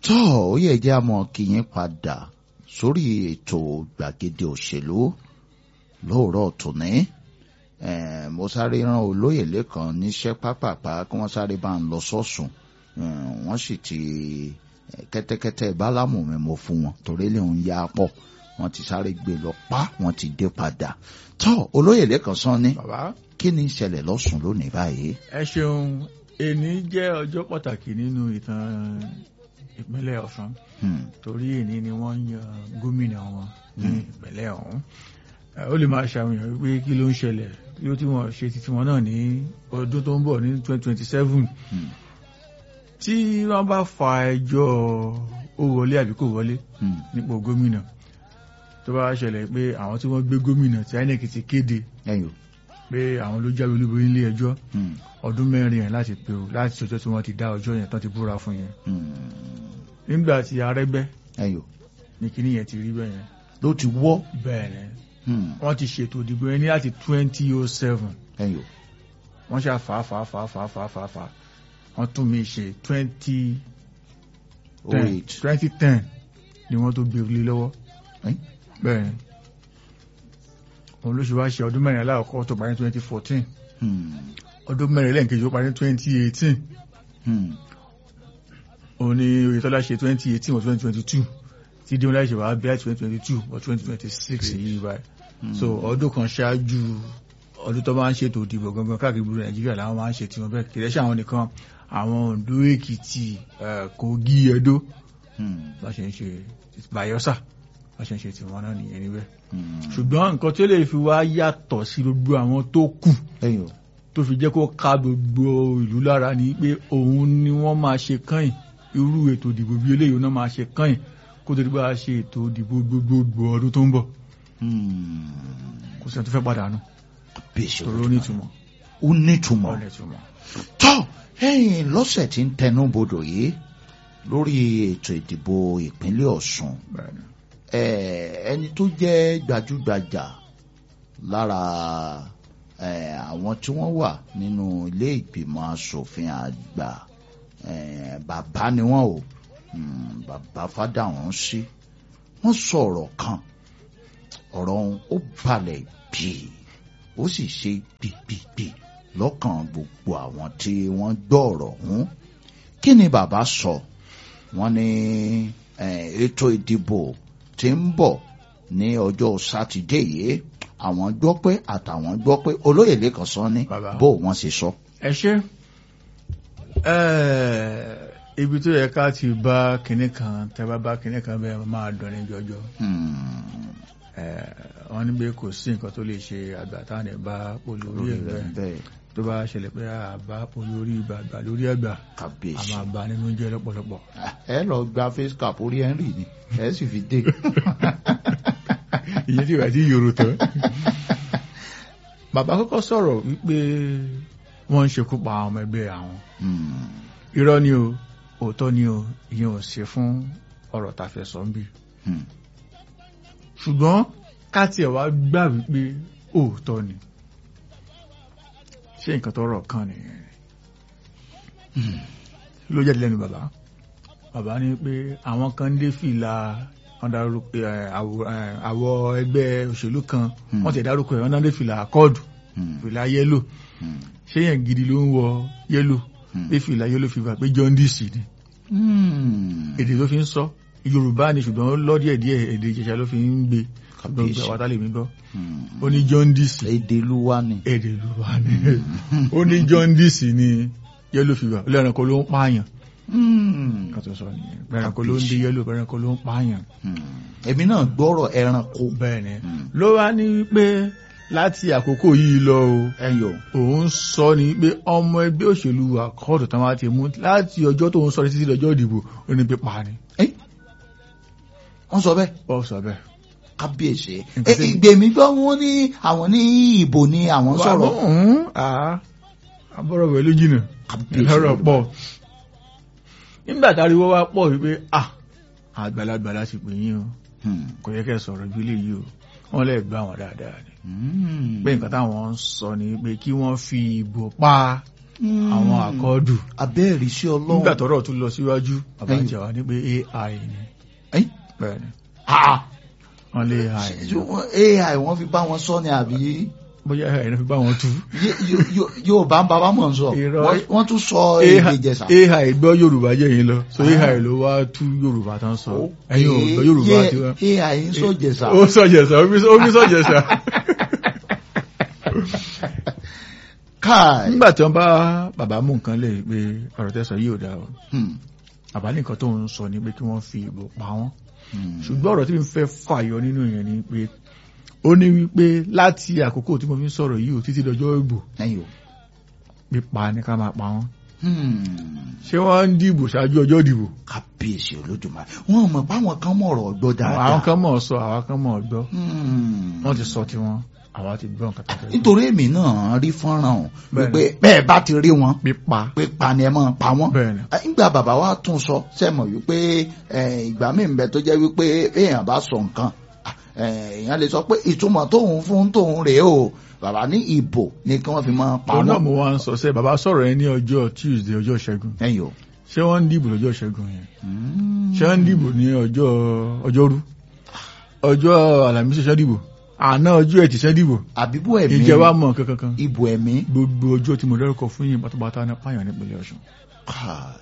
tọ́ ó yẹ jẹ́ àmọ́ kí yín padà sórí ètò gbàgede òṣèlú lóòrọ̀ tòní mo sáré rán olóyè lẹ́kan níṣẹ́ pápápá kí wọ́n sáré bá ń lọ sọ́sùn wọ́n sì ti kẹ́tẹ́kẹ́tẹ́ bálámù mi mo fún wọn torí lè ń ya pọ̀ wọ́n ti sáré gbé lọ pa wọ́n ti dé padà tọ́ olóyè lẹ́kan sán ní bàbá kí ni ìṣẹ̀lẹ̀ lọ́sùn lónìí báyìí. ẹ ṣeun èní jẹ́ ọjọ́ pàtàkì nínú ìtàn ìpínlẹ̀ Ọ̀ṣun Hmm. torí èní ni wọ́n ń yan gómìnà wọn ní ìpínlẹ̀ ọ̀hún Ẹ, ó lè máa ṣàwìyàn wípé kí ló ń ṣẹlẹ̀ kí ló tí wọ́n ṣe titi wọn náà ní ọdún tó ń bọ̀ ní 2027 Hmm. tí wọ́n bá fa ẹjọ́ ó wọlé àbí kò wọlé Hmm. nípò gómìnà tó bá ṣẹlẹ̀ pé àwọn tí wọ́n gbé gómìnà tí INEC ti kéde ẹyọ. pé àwọn ló jáwé olúborí nílé ẹjọ́ Hmm. ọdún mẹ́rin yẹn láti pé o láti ọjọ́ tí wọ́n ti dá ọjọ́ yẹn tán ti búra fún yẹn Hmm. nígbà tí Arẹ́gbẹ́ ẹyọ. ní kíní yẹn ti rí bẹ́ẹ̀ yẹn ló ti wọ́. bẹ́ẹ̀ ni Hmm. wọ́n ti ṣètò ìdìbò yẹn ní láti twenty oh seven ẹyọ. wọ́n ṣe fà fà fà fà fà fà fà wọ́n tún mi ṣe twenty oh ten eight. twenty ten ni wọ́n tó gbé lé lọ́wọ́ Ẹ́? bẹ́ẹ̀ ni òun ló ṣe wá ṣe ọdún mẹ́rin aláàkọ́ tó parí twenty fourteen Hmm. ọdún mẹ́rin lẹ́ǹkejì ó parí twenty eighteen Hmm. òun ni Oyètọ́lá ṣe twenty eighteen or twenty twenty two tí Démọ́lá ṣe wá bẹ́ẹ̀ twenty twenty two or twenty twenty six yìí báyìí Hmm. so ọdún kan ṣáájú ọdún tó máa ń ṣètò ìdìbò gangan káàkiri gbogbo Nàìjíríà làwọn máa ń ṣe tiwọn bẹ́ẹ̀ kìí ṣe àwọn nìkan àwọn Oǹdó Èkìtì eh, Kogi Ẹdó Hmm. bá ṣe ń ṣe Bayelsa bá ṣe ń ṣe tiwọn náà nìyẹn níbẹ̀ Hmm. ṣùgbọ́n nǹkan tí ó lè fi wá yàtọ̀ sí gbogbo àwọn tó kù ẹyọ. tó fi jẹ́ kó ká gbogbo ìlú lára ni pé òun ni wọ́n máa ṣe kàn irú ètò ìdìbò bí eléyìí náà máa ṣe kàn kó tó di bá a ṣe ètò ìdìbò gbogbogbò ọdún tó ń bọ̀ Hmm. kò sẹ́ni tó fẹ́ padà nù bíṣe torí ó ní ìtumọ̀ ó nítumọ̀. ó ní ìtumọ̀. tọ́ ẹ̀yìn lọ́sẹ̀ tí ń tẹnu bodò yìí lórí ètò ìdìbò ìpínlẹ̀ Ọ̀ṣun Bẹ́ẹ̀ni. eh, ẹni tó jẹ́ gbajúgbajà lára eh, àwọn tí wọ́n wà nínú ilé ìgbìmọ̀ asòfin àgbà eh, bàbá ni wọ́n o Hmm, bàbá Fádàrán sí wọ́n sọ̀rọ̀ kan ọ̀rọ̀ ọ̀hún ó balẹ̀ bíi ó sì ṣe gbìgbìgbì lọ́kàn gbogbo àwọn tí wọ́n gbọ́ ọ̀rọ̀ ọ̀hún kí ni bàbá sọ wọ́n ní eh, ètò ìdìbò tí ń bọ̀ ní ọjọ́ sátidé yìí àwọn gbọ́ pé àtàwọn gbọ́ pé olóyè lẹ́kàn sọ ní Bàbá. bó wọ́n ṣe sọ. ẹ ṣe Ẹ́ẹ̀, ibi tó yẹ ká ti bá kinní kan tẹ́ bá bá kinní kan bẹ́ẹ̀ máa dùn ní jọjọ Hmm, Ẹ́ẹ̀, wọ́n ní pé kò sí nǹkan tó lè ṣe àgbà táwọn ẹ̀ bá olórí lórí ẹ̀ rẹ̀ bẹ́ẹ̀ bẹ́ẹ̀ tó bá ṣẹlẹ̀ pé àbá olórí àgbà lórí àgbà a kàbíyèsí. máa bá nínú jẹ́ lọ́pọ̀lọpọ̀ ẹ lọ gba face cap orí henry ni ẹ sì fi dé. ìyẹn tí ìwà tí yòrò tán bàbá kọ́kọ́ sọ̀rọ̀ wípé wọ́n ń ṣekú pa àwọn ọmọ ẹgbẹ́ àwọn Hmm, irọ́ ni o òótọ́ ni o ìyẹn ò ṣe fún ọ̀rọ̀ tá a fẹ́ sọ ń bì hmm, ṣùgbọ́n ká tiẹ̀ wá gbà wípé òótọ́ ni ṣé nǹkan tó rọ̀ kan nìyẹn ló jáde lẹ́nu bàbá bàbá ní pé àwọn kan dé fìlà wọ́n dárúkọ ẹ̀, àwọ̀ ẹ̀, àwọ̀ ẹgbẹ́ òṣèlú kan Hmm. wọ́n ti dárúkọ ẹ̀ wọ́n náà dé fìlà akọ́ọ̀dù hmm, fìlà yẹ́lò hmm, ṣé yẹn gidi ló ń wọ yẹ́lò hmm. dé fìlà yẹ́lò fi bà pé jaundice ni Hmm, èdè ló fi ń sọ yorùbá ni ṣùgbọ́n ó lọ́ díẹ̀ díẹ̀ èdè ìjẹ̀ṣà ló fi ń gbé Kábíyèsí. gbogbo àwọn tá lè mí gbọ́ hmm. ó ní jaundice èdè ló wá ni. èdè ló wà ní ó ní jaundice ni yellow fever lẹ́ranko ló ń pààyàn Hmm, kan tó sọ nìyẹn lẹ́ranko ló ń dé yellow lẹ́ranko ló ń pààyàn hmm. èmi náà gbọ́rọ̀ ẹranko. bẹ́ẹ̀ ni Hmm. ló wá ní pé láti àkókò yìí lọ o ẹyọ. òun sọ ni pé ọmọ ẹgbẹ́ òṣèlú àkọọdù tán wá ti mú láti ọjọ́ tó ń sọ títí lọ́jọ́ ìdìbò ó ní pé pa ni Ẹ́, wọ́n sọ bẹ́ẹ̀ ó sọ bẹ́ẹ̀. kábíyèsí. Nǹkan ẹ tí- ìgbèmí gbọ́ wọn ní àwọn ní ìbò ni àwọn sọ̀rọ̀. àbọ̀rọ̀ wẹ̀ ló jìnà Kábíyèsí lọ́rọ̀ Olódùmarè. pọ̀ nígbà táriwọ́ wá pọ̀ wípé à àgbàlagbà láti pè yín o Hmm, kò yẹ kẹ́ sọ̀rọ̀ bí lè yí o wọ́n lè gbá wọn dáadáa ni hmm. pé nǹkan táwọn ń sọ ni pé kí wọ́n fi ìbò pa àwọn àkọọ́dù abẹ́ẹ̀rí sí ọlọ́run nígbà tọ́rọ̀ tún lọ síwájú bàbá Ẹ̀yìn. ìjẹ̀wà ní pé ai ni Ẹ̀yìn. bẹ́ẹ̀ ni Ah, wọ́n lé ai ni ṣé wọ́n- ai wọ́n fi bá wọn sọ ni àbí bóyá ai náà fi bá wọn tú Yé- yó- yó- yóò bá ń bàbá mọ̀ ń sọ Irọ́. Wọ́n- wọ́n tún sọ èdè ai Ìjẹ̀ṣà. AI gbọ́ yorùbá jẹ́ yín lọ so Ah. ai ló wá tú yorùbá tán sọ ẹ̀yin ò gbọ́ yorùbá Yé- tí wọ́n. yé- ai ń sọ Ìjẹ̀ṣà. ó sọ̀jẹ̀sà ó fi sọ̀jẹ̀sà. káì nígbà tí wọ́n bá bàbá mú nǹkan lè pé ọ̀rọ̀ tẹ́sán yìí ò dáa o Hmm, bàbá ní nǹkan tó ń sọ ni pé kí wọ́n fi ìbò pa wọ́n hmm. ṣùgbọ́n ọ̀rọ̀ tí mi fẹ́ fàyọ nínú yẹn ni pé ó ní wípé láti àkókò tí mo fi ń sọ̀rọ̀ yìí ò títí dọjọ́ ìbò ẹ̀yin o. pípa ní ká máa pa wọ́n Hmm. ṣé wọ́n ń dìbò ṣáájú ọjọ́ ìdìbò kábíyèsí olódùmarè wọn mọ̀ páwọn kan mọ̀ ọ̀rọ̀ gbọ́ dáadáa. àwọn kan mọ̀ ọ́ sọ àwọn kan mọ̀ ọ́ gbọ́ Hmm. wọ́n ti sọ tiwọn àwa ti gbọ́ nǹkan tó fẹ́ gbọ́. nítorí èmi náà rí fọ́nrán o Bẹ́ẹ̀ni. wípé bẹ́ẹ̀ bá ti rí wọn pípa pé pa ni ẹ máa pa wọ́n. bẹ́ẹ̀ ni Eh, nígbà bàbá wa tún sọ sẹ́mọ̀ wípé eh, ìgbà míì ń bẹ tó jẹ́ wípé èèyàn bá sọ nǹkan ah, eh, èèyàn lè sọ pé ìtumọ̀ tóun fún tóun rèé o bàbá ní ìbò ni kí wọ́n fi máa pa òun náà wọ́n. mo wá ń sọ sẹ́ bàbá sọ̀rọ̀ yẹn ní ọjọ́ Tuesday ọjọ́ ìṣẹ́gun ẹ̀yin o. ṣé wọ́n ń dìbò lọ́jọ́ ìṣẹ́gun yẹn Hmm. ṣé wọ́n ń dìbò ní ọjọ́ ọjọ́rú ọjọ́ àlàmísì ṣẹ́ dìbò àná ọjọ́ ẹtì ṣẹ́ dìbò àbíbú ẹ̀mí ìjẹ́ wa mọ̀ nǹkan kankan ìbò ẹ̀mí. gbogbo ọjọ́ tí mo dárúkọ fún yín pátápátá ní pààyàn nípínlẹ̀ Ọ̀ṣun Káì.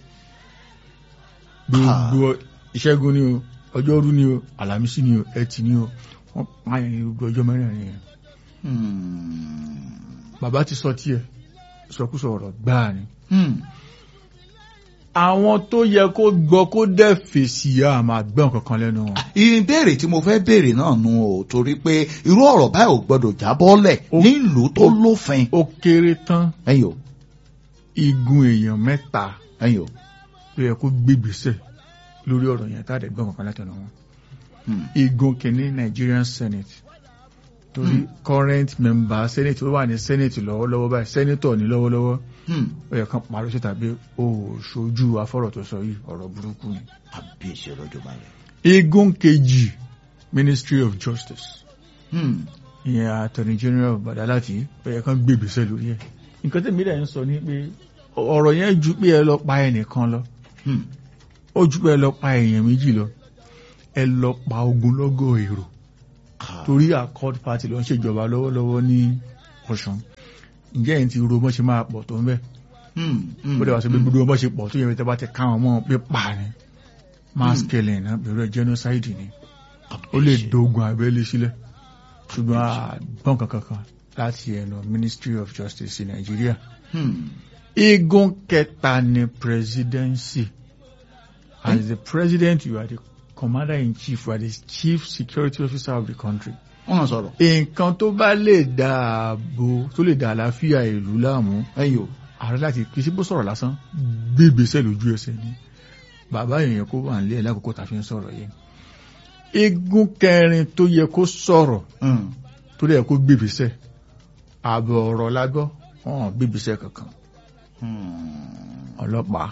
gbogbo ìṣẹ́gun ni o ọjọ́rú ni o àlàmísì ni o ẹtì ni o wọ́n pààyàn ní gbogbo ọjọ́ mẹ́rẹ̀ẹ̀rin yẹn Hmm. bàbá ti sọ tiẹ̀ sọkúsọ ọ̀rọ̀ gbáà ni Hmm. àwọn tó yẹ kó gbọ́ kó dẹ̀ fèsì á máa gbọ́n kankan lẹ́nu wọn. ìbéèrè tí mo fẹ́ béèrè náà nu o torí pé irú ọ̀rọ̀ báyìí ò gbọ́dọ̀ jábọ́lẹ̀ Ó- nílùú tó lófin. ó kéré tán ẹ̀yin o igun èèyàn mẹ́ta ẹ̀yin o. ló yẹ kó gbégbèsè lórí ọ̀rọ̀ yẹn tá a dẹ̀ gbọ́n kankan látẹnu wọn. Hmm. igun kìíní Nigerian Senate torí current member Senate ó wà ní Senate lọ́wọ́lọ́wọ́ báyìí senator ní lọ́wọ́lọ́wọ́ Hmm. ó yẹ kán parí síta bí ó ṣojú afọ́rọ̀ tó sọ yìí ọ̀rọ̀ burúkú ni. àbíyèsí olódùmarè. igun kejì Ministry of Justice Hmm. ìyẹn attorney general Badalati ó yẹ kán gbégbèsè lórí ẹ̀ nǹkan tẹ́mi dẹ̀ ń sọ ni pé ọ̀rọ̀ yẹn ju pé ẹ lọ pa ẹnìkan lọ Hmm. ó ju pé ẹ lọ pa èèyàn méjì lọ ẹ lọ pa ogunlọ́gọ̀ èrò Káì. torí accord party ló ń ṣèjọba lọ́wọ́lọ́wọ́ ní Ọ̀ṣun ǹjẹ́ ẹ̀ ń ti ro bọ́ ṣe máa pọ̀ tó ń bẹ̀ Hmm. Hmm. bó dẹ̀ wá sọ pé gbogbo bọ́ ṣe pọ̀ tó yẹ tẹ́ bá ti káwọn mọ́ pé pa ni mass killing náà bẹ̀rù ẹ̀ genocide ni ó lè dogun abẹ́lé sílẹ̀ ṣùgbọ́n àgbọ̀n kankan kan láti ẹnu Ministry of Justice in Nigeria Hmm. igun kẹta ni presidency as the president you are the commander in chief you are the chief security officer of the country wọ́n sọ̀rọ̀. nǹkan tó bá lè dáàbò tó lè dá àlàáfíà ìlú láàmú ẹ̀yin o. ààrẹ láti kì í sí bó sọ̀rọ̀ lásán gbégbèsè lójú ẹsẹ̀ ni bàbá èèyàn kó wà nílé ẹ̀ lákòókò tá a fi ń sọ̀rọ̀ yìí igun kẹrin tó yẹ kó sọ̀rọ̀ Hmm. tó lè yẹ kó gbégbèsè ààbọ̀ ọ̀rọ̀ lágbọ́ wọn gbégbèsè kankan Hmm. ọlọ́pàá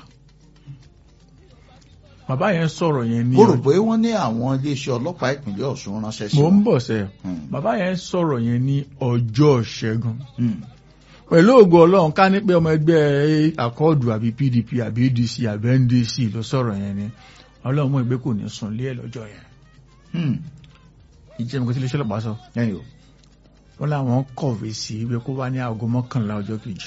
bàbá yẹn sọ̀rọ̀ yẹn ní mo rò pé wọ́n ní àwọn iléeṣẹ́ ọlọ́pàá ìpínlẹ̀ Ọ̀ṣun ránṣẹ́ sí mò ń wọn. bọ̀ sẹ́ Hmm. bàbá yẹn sọ̀rọ̀ yẹn ní ọjọ́ ṣẹ́gun Hmm. pẹ̀lú ògo ọlọ́run ká ní pé ọmọ ẹgbẹ́ àkọọ́dù àbí PDP àbí ADC àbí NDC ló sọ̀rọ̀ yẹn ni ọlọ́run mọ̀ ìgbé kò ní sùn lé ẹ̀ lọ́jọ́ yẹn Hmm. ìjẹ́ mi kò tí lè ṣẹlẹ̀ pàṣọ ẹ̀yin o. wọ́n láwọn kọ̀wé sí ibi kó wá ní aago mọ́kànlá ọjọ́ kejì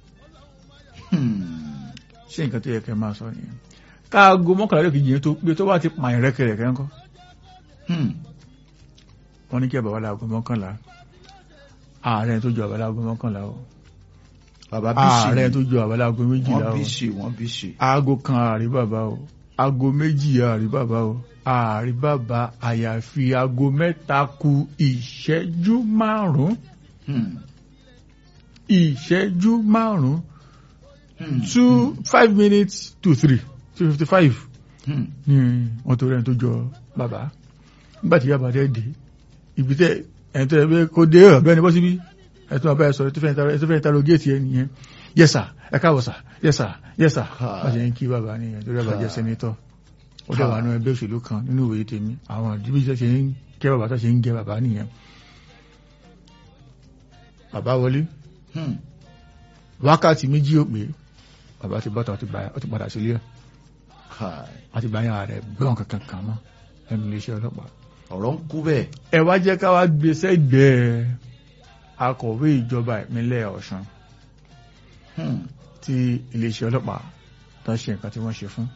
Hmm. ṣé nǹkan tó yẹ kẹ́ máa sọ nìyẹn káago mọ́kànlá ọjọ́ kejì yẹn tó pé tó bá ti pààyàn rẹ́kẹrẹ́kẹ́ ńkọ́ Hmm. wọ́n ní kí ẹ̀ bàbá láago mọ́kànlá ààrẹ tó ju àbá láago mọ́kànlá o bàbá bísí ààrẹ tó ju àbá láago méjìlá wọ́n o bísí wọ́n bísí. aago kan ààrí bàbá o aago méjì ààrí bàbá o ààrí bàbá àyàfi aago mẹ́ta ku ìṣẹ́jú márùn-ún Hmm. ìṣẹ́jú márùn-ún Hmm. two five minutes to three two fifty five Hmm. ní wọ́n tó rẹ̀ tó jọ bàbá nígbà tí bàbá dẹ́ dé ibi tẹ́ ẹni tó yẹ pé kó dé ọ̀bẹ́ni bọ́ síbí ẹ̀ tó máa bá ẹ sọ̀rọ̀ tó fẹ́ interrogate ẹ nìyẹn yes sir ẹ káàbọ̀ sir yes sir yes sir Ha. wọ́n ṣe ń kí bàbá nìyẹn tó rẹ̀ bá jẹ́ Ha. sẹ́nitọ́ ó dẹ̀ wà nínú ẹgbẹ́ òṣèlú kan nínú ìwé tèmi àwọn ìdíbí tó ṣe ń kẹ́ bàbá tó ṣe ń gẹ bàbá nìyẹn bàbá wọlé Hmm. wákàtí méjì ò pé bàbá ti bọ́ta ó ti padà sílé ẹ̀ Kai. àti báyà rẹ̀ gbọ́n kankan kan mọ́ ẹnu iléeṣẹ́ ọlọ́pàá ọ̀rọ̀ ń kú bẹ́ẹ̀ ẹ wá jẹ́ ká wá gbé sẹ́gbẹ̀ẹ́ akọ̀wé ìjọba ìpínlẹ̀ Ọ̀ṣun Hmm. tí iléeṣẹ́ ọlọ́pàá tó ṣe nǹkan tí wọ́n ṣe fún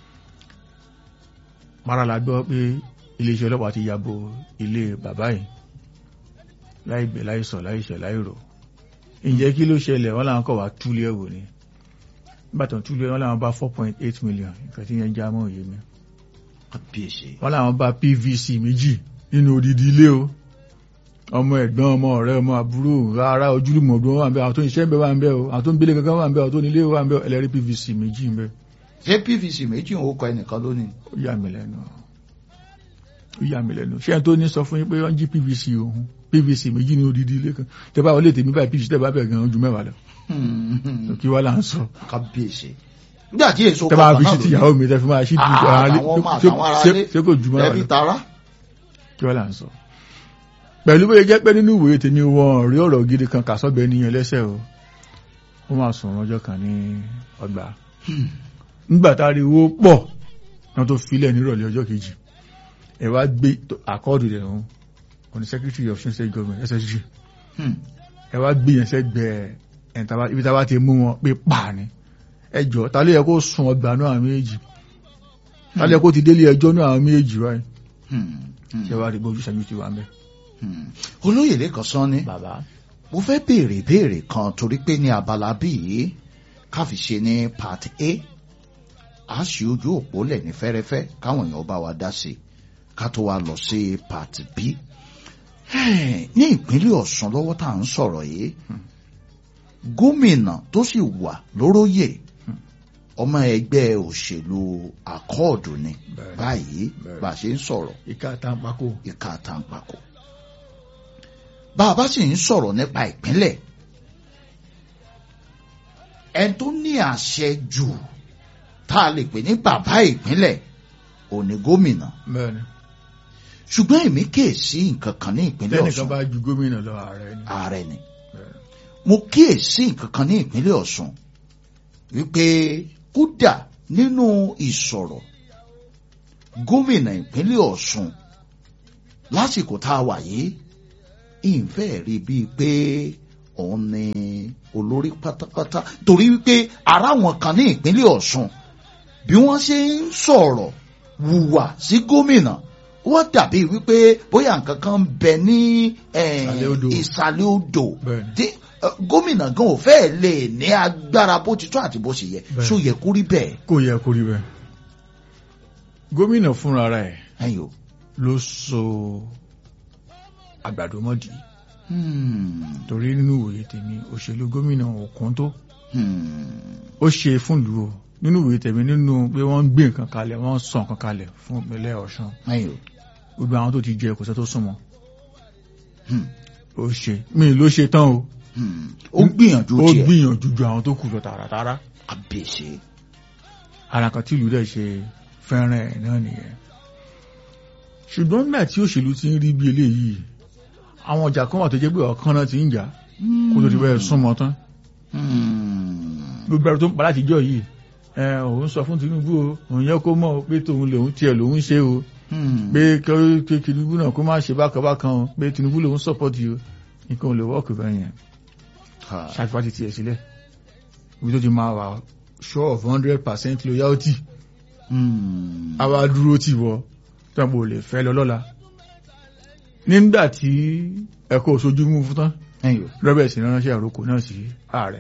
mara la gbọ́ pé iléeṣẹ́ ọlọ́pàá ti yàbò ilé bàbá yìí láìgbẹ́ láìsọ̀ láìṣẹ̀ láìrò ǹjẹ́ kí ló ṣẹlẹ̀ wọ́n làwọn kọ̀ wá túlé ẹ̀wò ni nígbàtàn túlé wọ́n làwọn bá 4.8 million nǹkan tí yẹn já mọ́ òye mi kábíyèsí wọ́n làwọn bá PVC méjì nínú odidi ilé o ọmọ ẹ̀gbọ́n ọmọ ọ̀rẹ́ ọmọ àbúrò rárá ojúlùmọ̀ ọdún wà ń bẹ àwọn tó ń ṣiṣẹ́ ń bẹ wà ń bẹ o àwọn tó ń gbélé kankan wà ń bẹ àwọn tó ní ilé wà ń bẹ ẹlẹ́rìí PVC méjì ń bẹ ṣé pvc méjì ń kọ ẹnìkan lónìí ó yà mí lẹ́nu ó yà mí lẹ́nu ṣé ẹni tó ní sọ fún yín pé wọ́n jí PVC òun PVC méjì ní odidi ilé kan tẹ bá wọlé tèmi báyìí PVC tẹ bá bẹ̀ gan-an ju mẹ́wàá lọ Hmm. kí wá là ń sọ kábíyèsí nígbà tí èso tẹ bá fi náà sí tìyàwó mi tẹ fi máa ṣí ju Ah, ara lé àtàwọn ọmọ ṣé- àtàwọn ará ṣé- lé. ṣé kò ju mẹ́wàá ẹbí lọ tara kí wá là ń sọ pẹ̀lú bóyá jẹ́ pé nínú ìwòye tèmi wọn rí ọ̀rọ̀ gidi kan kà sọ́bẹ̀ níyẹn lẹ́sẹ̀ o ó máa sùn ọjọ́ kan ní ọgbà nígbà tá a rí owó pọ̀ náà tó filẹ̀ nírọ̀lẹ́ ọjọ́ kejì ẹ wá gbé àkọọ́dù rẹ̀ hàn ọ̀nà secretary of state government ssg Hmm. ẹ wá gbé yẹn sẹ́gbẹ̀ẹ́ ẹ̀ tàbá- ibi tá a bá ti mú wọn pé pa ni ẹ jọ ta ló yẹ kó sun ọgbà náà àwọn méjì ta ló yẹ kó ti délé ẹjọ́ náà àwọn méjì wáyé Hmm. Hmm. ṣé wàá rí bójú sẹ́yìn ti wà ń bẹ̀. Hmm. olóyè lẹ́kàn sán ni bàbá mo fẹ́ béèrè béèrè kan torí pé ní abala bíi káfi ṣe ní part a a ṣì ojú òpó lẹ̀ ní fẹ́rẹ́fẹ́ káwọn èèyàn bá wa dá sí i ká tó wa lọ sí part b ní ìpínlẹ̀ Ọ̀ṣun lọ́wọ́ tá à ń sọ̀rọ̀ yìí gómìnà tó sì wà lóróyè ọmọ ẹgbẹ́ òṣèlú akọ́ọ̀dù ni Bẹ́ẹ̀ni. báyìí Bẹ́ẹ̀ni. bá a ṣe ń sọ̀rọ̀ ìka àtàǹpàkò ìka àtàǹpàkò. bá a bá sì ń sọ̀rọ̀ nípa ìpínlẹ̀ ẹni tó ní àṣẹ jù tá a lè pè ní bàbá ìpínlẹ̀ òní gómìnà bẹ́ẹ̀ni ṣùgbọ́n èmi kíyèsí nǹkan kan ní ìpínlẹ̀ tẹ́nìkan Ọ̀ṣun bá ju gómìnà lọ ààrẹ ni ààrẹ ni Bẹ́ẹ̀ni. mo kíyèsí nǹkan kan ní ìpínlẹ̀ Ọ̀ṣun wípé kódà nínú ìsọ̀rọ̀ gómìnà ìpínlẹ̀ Ọ̀ṣun lásìkò tá a wà yìí ìfẹ́ rí bíi pé òun ni olórí pátápátá torí wípé ara wọn kan ní ìpínlẹ̀ Ọ̀ṣun bí wọ́n ṣe ń sọ̀rọ̀ wùwà sí gómìnà wọ́n dàbí wípé bóyá nǹkan kan ń bẹ ní eh, Ìsàlẹ̀ odò. ìsàlẹ̀ odò Bẹ́ẹ̀ni. tí eh, gómìnà gan ò fẹ́ lè ní agbára bó ti tó àti bó ṣe yẹ Bẹ́ẹ̀ni. ṣó yẹ kó rí bẹ́ẹ̀ kò yẹ kó rí bẹ́ẹ̀ gómìnà fúnra rẹ̀ ẹ̀yin o. ló so àgbàdo mọ́dì Hmm. torí nínú ìwòye tèmi òṣèlú gómìnà òkun tó Hmm. ó ṣe fún ìlú o nínú ìwòye tèmi nínú pé wọ́n ń gbé nǹkan kalẹ̀ wọ́n ń sọ nǹkan kalẹ̀ fún ìpínlẹ̀ Ọ̀ṣun ẹ̀yin o. gbogbo àwọn tó ti jẹ kò sẹ́ tó súnmọ́ Hmm. ó ṣe mí ló ṣe tán o Hmm. ó gbìyànjú ó tiẹ̀ gbìyànjú ju àwọn tó kù lọ tààràtàrà kábíyèsí. ara kan tí ìlú rẹ̀ ṣe fẹ́ràn ẹ̀ náà nìyẹn ṣùgbọ́n nígbà tí òṣèlú ti ń rí bí eléyìí àwọn ọjà kan wà tó jẹ́ pé ọ̀kan náà ti ń jà kó tó ti bẹ́ẹ̀ súnmọ́ tán Hmm. gbogbo ẹ̀rọ tó ń pa láti jọ yìí ẹ òun sọ fún Tinubu o òun yẹ kó mọ̀ o pé tòun lòun tiẹ̀ lòun ṣe o Hmm. pé kí- kí Tinubu náà kó má ṣe bákan bákan o pé Tinubu lòun sọ́pọ̀tì o nǹkan ò lè wọ́ọ̀kì bẹ́ẹ̀ yẹn Ha. ṣàfihàn ti tiẹ̀ sílẹ̀ ibi tó ti máa wà sure of hundred percent loyalty Hmm. a wá dúró tì wọ tọ́pọ̀ ò lè fẹ́ lọ lọ́la nígbà tí ẹ̀kọ́ òṣojú mú fún tán ẹ̀yin o. robert ránṣẹ́ àròkò náà sí ààrẹ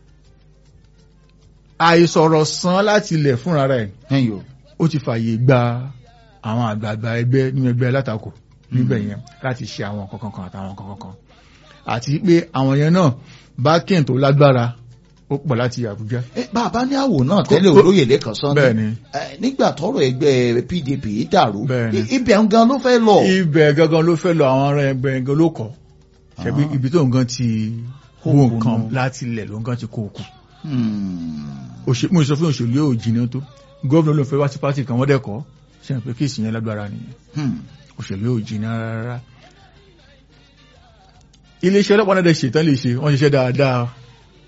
àìsọ̀rọ̀ san láti ilẹ̀ fúnra rẹ̀ ẹ̀yin o. ó ti fààyè gba àwọn àgbààgbà ẹgbẹ́ nínú ẹgbẹ́ alátakò níbẹ̀ yẹn láti ṣe àwọn nǹkan kankan àtàwọn nǹkan kankan àti pé àwọn yẹn náà bákẹ́ǹ tó lágbára ó pọ̀ láti Àbújá ẹ bàbá ní àwò náà tẹ́lẹ̀ kó- olóyè lẹ́kàn sán bẹ́ẹ̀ ni ẹ, nígbà tọ́rọ̀ ẹgbẹ́ PDP yìí dàrú Bẹ́ẹ̀ ni. i- ibẹ̀ ń gan ló fẹ́ lọ. ibẹ̀ gangan ló fẹ́ lọ àwọn ará ẹgbẹ́ gangan ló kọ́ ṣebí Ah. ibi tó nǹkan ti Kó wo kú nǹkan nù. láti ilẹ̀ ló nǹkan ti kó o kù Hmm. Òṣè- mo sọ fún òṣèlú yóò jìnnà tó gómìnà ló fẹ́ wá sí pátì kan wọ́n dẹ́kọ̀ ṣe hàn pé kéèsì yẹn lágbára nìyẹn Hmm. òṣèlú yóò jìnnà rárá iléeṣẹ́ ọlọ́pàá náà dẹ̀ ṣètàn lè ṣe wọ́n ṣiṣẹ́ dáadáa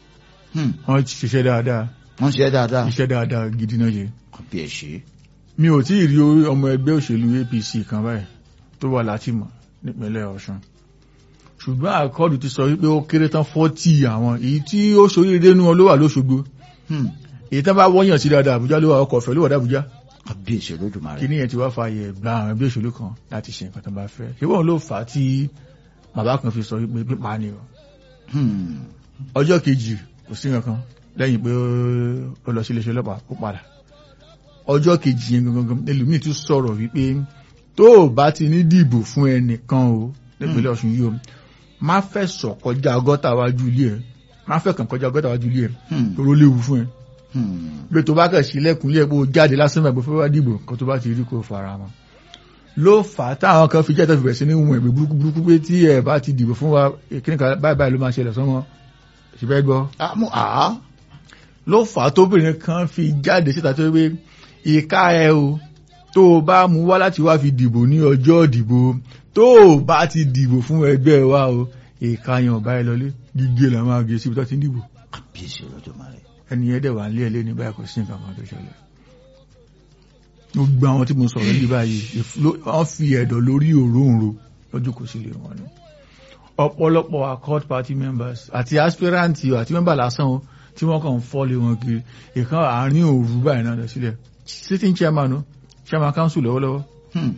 Hmm. wọ́n ti ṣiṣẹ́ dáadáa wọ́n ṣe dáadáa iṣẹ́ dáadáa gidi náà ṣe kábíyèsí mi ò tí ì rí ọmọ ẹgbẹ́ òṣèlú APC kan báyìí tó wà látìmọ̀ nípínlẹ̀ Ọ̀ṣun ṣùgbọ́n àkọọ́dù ti sọ wípé ó kéré tán fọ́tì àwọn èyí tí ó ṣoríire nú wọn ló wà lóṣogbo Hmm. èyí tán bá wọ́yàn sí dáadáa Àbújá ló wà ọkọ̀ ọ̀fẹ́ ló wà dábújá kábíyèsí Olódùmarè kí ní ẹ̀ ti wá fààyè gba àwọn ẹgbẹ́ òṣèlú kan láti ṣe nǹkan tó bá fẹ́ ṣé wọ́n ló fà á tí bàbá kan fi sọ wípé pípa ni o Hmm. ọjọ́ kejì kò sí nǹkan lẹ́yìn pé ó lọ sí iléeṣẹ́ ọlọ́pàá ó padà ọjọ́ kejì yẹn gangan ẹlòmíì tún sọ̀rọ̀ wípé tó o bá ti ní dìbò fún ẹnìkan o nípínlẹ̀ Ọ̀ṣun yìí o má fẹ́ sọ kọjá gọ́tà wájú ilé ẹ̀ má fẹ́ kàn kọjá gọ́tà wájú ilé ẹ̀ Hmm. toró léwu fún ẹ Hmm. pé tó bá kàn sí ilẹ̀kùn ilé ẹ̀ pé o jáde lásán mẹ́gbẹ́ fẹ́ wá dìbò kan tó bá ti rí kó fara mọ́ ló fà á táwọn kan fi jẹ́ tẹ́fì bẹ̀rẹ̀ sí ní wọn ẹ̀gbẹ́ burúkú burúkú pé tí ẹ bá ti dìbò fún wa kíníkà báyìí báyìí ló máa ṣẹlẹ̀ sọ́mọ ṣùgbẹ́ gbọ́ àmú àá ló fà á tóbìnrin kan fi jáde síta tó wé ìka ẹ o tó o bá mú wá láti wá fi dìbò ní ọjọ́ ìdìbò tó o bá ti dìbò fún ẹgbẹ́ wa o ìka yẹn ọ̀bá ẹ lọlé gígé la máa gé síbi tó ti ń dìbò kábíyèsí Olódùmarè ẹni yẹn dẹ̀ wà ń lé ẹ lé ní báyìí kò sí nǹkan kan tó ṣẹlẹ̀ gbogbo àwọn tí mo sọ̀rọ̀ ní báyìí ìfúló- wọ́n fi ẹ̀dọ̀ lórí òróǹro lójú kò sí lè wọn ni ọ̀pọ̀lọpọ̀ accord party members àti aspirant o àti member lásán o tí wọ́n kàn ń fọ́lé wọn kiri ìkan àárín òru báyìí náà lọ sílẹ̀ sitting chairman o chairman council lọ́wọ́lọ́wọ́ Hmm.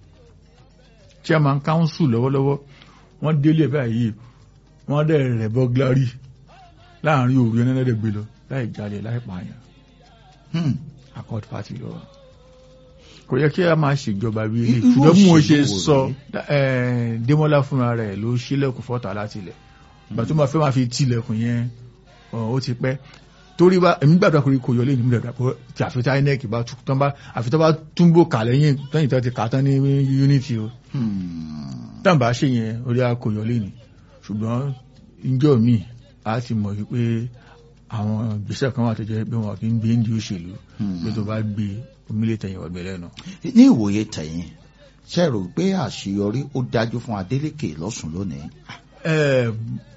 chairman council lọ́wọ́lọ́wọ́ wọ́n délé báyìí wọ́n dẹ̀ rẹ̀ bọ́glárí láàrin òru yẹn náà dẹ̀ gbé lọ láì jalè láì pààyàn Hmm. accord party lọ kò yẹ kí a máa ṣèjọba bí ilé Irú ṣùgbọ́n bí mo ṣe òṣèlú wo sọ rèé? eh, Démọ́lá fúnra rẹ̀ ló ṣílẹ̀kùn fọ́tà láti ilẹ̀ ìgbà tó máa fẹ́ máa fi tilẹ̀kùn yẹn ọ̀, ó ti pẹ́ torí bá èmi gbàdúrà kò kò yọ lé nígbà pé tí àfitá inec bá tún tán bá àfitá bá túnbò kà lẹ́yìn lẹ́yìn tó ti kà tán ní unity o Hmm. tàbá ṣe yẹn orí akòyọ lé ní ṣùgbọ́n ìjọ mi a ti mọ̀ wípé àwọn ìgbésẹ̀ kan wà tó jẹ́ pé wọn kì í gbé ní òṣèlú Hmm. pé tó bá gbé omílẹ̀ tẹ̀yìn ọ̀gbẹ́ lẹ́nu. ní ìwòye tẹ̀yìn ṣe rò pé àṣeyọrí ó dájú fún Adélékè lọ́sùn lónìí Ẹ,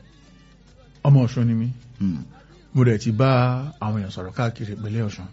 ọmọ Ọ̀ṣun ni mí Hmm. mo rẹ̀ ti bá àwọn èèyàn sọ̀rọ̀ káàkiri ìpínlẹ̀ Ọ̀ṣun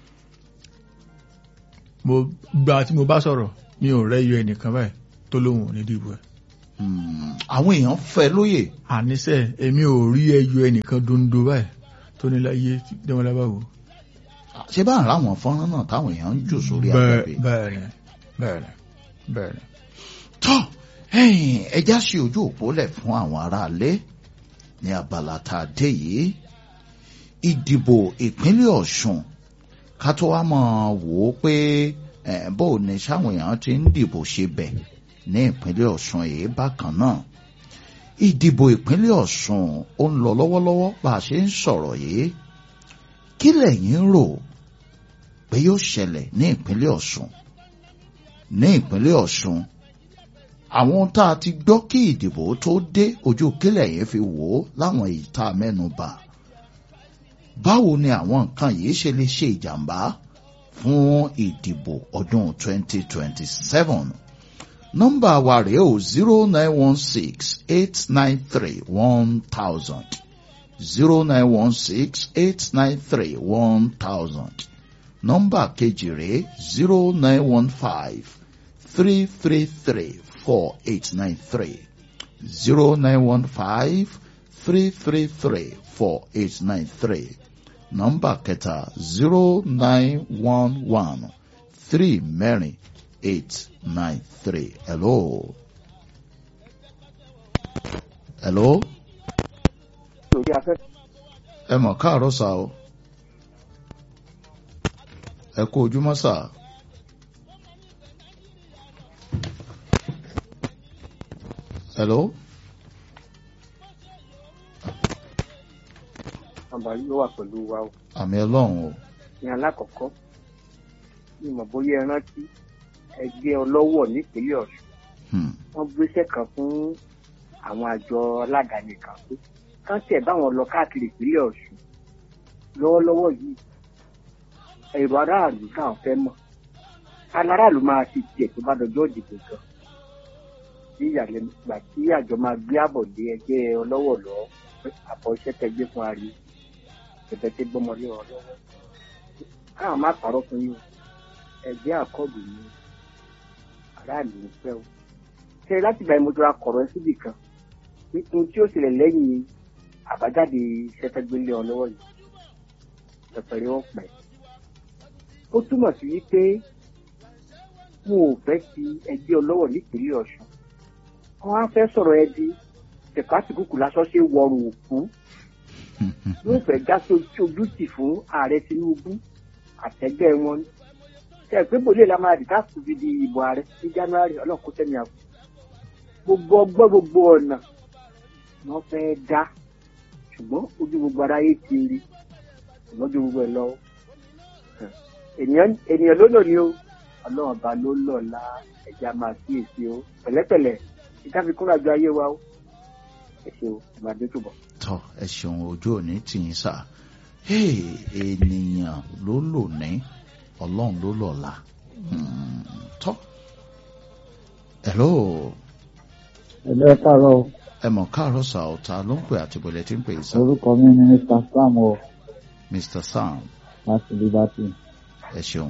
mo gba tí mo bá sọ̀rọ̀ mi ò rẹ́yọ ẹnìkan báyìí tó lóhùn ní dìbò ẹ̀ Hmm. àwọn èèyàn fẹ́ lóye àníṣe èmi ò rí ẹyọ ẹnìkan dondo báyìí tó ní láyé dẹ́wọ́n lábàwò ṣé bá ń ráwọn fọ́nrán náà táwọn èèyàn ń jù sórí bẹ́ẹ̀ afẹ́fẹ́ bẹ́ẹ̀ ni bẹ́ẹ̀ ni bẹ́ẹ̀ ni. tọ́ ẹ̀yìn ẹja ṣe ojú òpó lẹ̀ fún àwọn aráalé ní abala tá a dé yìí ìdìbò ìpínlẹ̀ Ọ̀ṣun ká tó wá mọ̀ wò ó pé eh, bó o ní sáwọn èèyàn ti ń dìbò ṣe bẹ̀ ní ìpínlẹ̀ Ọ̀ṣun èyí bákan náà ìdìbò ìpínlẹ̀ Ọ̀ṣun ó ń lọ lọ́wọ́lọ́wọ́ bá a ṣe ń sọ̀rọ̀ yìí kí lẹ̀yin rò pé yóò ṣẹlẹ̀ ní ìpínlẹ̀ Ọ̀ṣun ní ìpínlẹ̀ Ọ̀ṣun àwọn tá a ti gbọ́ kí ìdìbò tó dé ojú kílẹ̀ yẹn fi wò ó láwọn ìta mẹ́nubà báwo ni àwọn nǹkan yìí ṣe lè ṣe ìjàmbá fún ìdìbò ọdún 2027 nọ́mbà wa rèé o zero nine one six eight nine three one thousand zero nine one six eight nine three one thousand nọ́mbà kejì rèé zero nine one five three three three four eight nine three zero nine one five three three three four eight nine three nọ́mbà kẹta zero nine one one three mẹ́rin eight nine three hello hello lórí afẹ́fẹ́. ẹ mọ̀ káàárọ̀ sá o ẹ kú ojúmọ́ sá. hello àǹbáyé ló wà pẹ̀lú wa o. àmì ọlọ́run o ní alákọ̀ọ́kọ́ ní ìmọ̀ bóyá ẹ rántí ẹgbẹ́ ọlọ́wọ̀ nípínlẹ̀ ọ̀ṣun Hmm. wọ́n gbéṣẹ́ kan fún àwọn àjọ aládàáni kan pé kán tẹ̀ báwọn lọ káàkiri ìpínlẹ̀ ọ̀ṣun lọ́wọ́lọ́wọ́ yìí èrò aráàlú káwọn fẹ́ mọ̀ aláráàlú máa ti tiẹ̀ tó bá dọjọ́ ìdìbò gan ní ìyàlẹ́nu ìgbà tí àjọ máa gbé àbọ̀ lé ẹgbẹ́ ọlọ́wọ̀ lọ pé àbọ̀ iṣẹ́ tẹgbẹ́ fún ari ẹ̀bẹ̀ tí gbọ́mọlé wọn lọ́wọ́ káwọn má parọ́ fún yín o ẹgbẹ́ àkọ́bù ni aráàlú ń fẹ́ o ṣe láti gba ìmọ̀jọra kọ̀rọ̀ ẹ síbì kan nítorí tí ó ṣẹlẹ̀ lẹ́yìn àbájáde iṣẹ́ fẹ́ gbélé ọ lọ́wọ́ yìí pẹ̀pẹ̀rẹ̀ wọn pẹ̀ ó túmọ̀ sí wípé wọn ò fẹ́ ti ẹgbẹ́ ọlọ́wọ̀ nípínlẹ̀ ọ̀ṣun wọn á fẹ́ sọ̀rọ̀ ẹ di tẹ̀kásìkúkù lásán ṣe wọrùn òkú wọn fẹ́ já sojútì fún ààrẹ tinubu àtẹgbẹ́ wọn ṣe pé bòlíì la máa dìtà kù fi di ìbò ààrẹ ní january ọlọ́kùn tẹ̀mí àpò gbogbo ọgbọ́n gbogbo ọ̀nà wọn fẹ́ dá ṣùgbọ́n ojú gbogbo aráyé ti rí ṣùgbọ́n ojú gbogbo ẹ̀ lọ ènìyàn ènìyàn ló lò ní o ọlọ́run ọba ló lọ̀ la ẹ̀já máa kíyèsí o pẹ̀lẹ́pẹ̀lẹ́ ìdáfikúnra ju ayé wa o ẹ ṣe o ìmàdé túbọ̀. tọ ẹ ṣeun ojú òní tì í sà Hey, ènìyàn ló lò ní ọlọ́run ló lọ́la Hmm, tọ hello ẹ̀lẹ́ káàárọ̀ ẹ mọ̀ káàárọ̀ sà ọ̀tá ló ń pè àti bọ̀lẹ̀ tí ń pè sà orúkọ mi ni mr sam o mr sam láti liberty ẹ ṣeun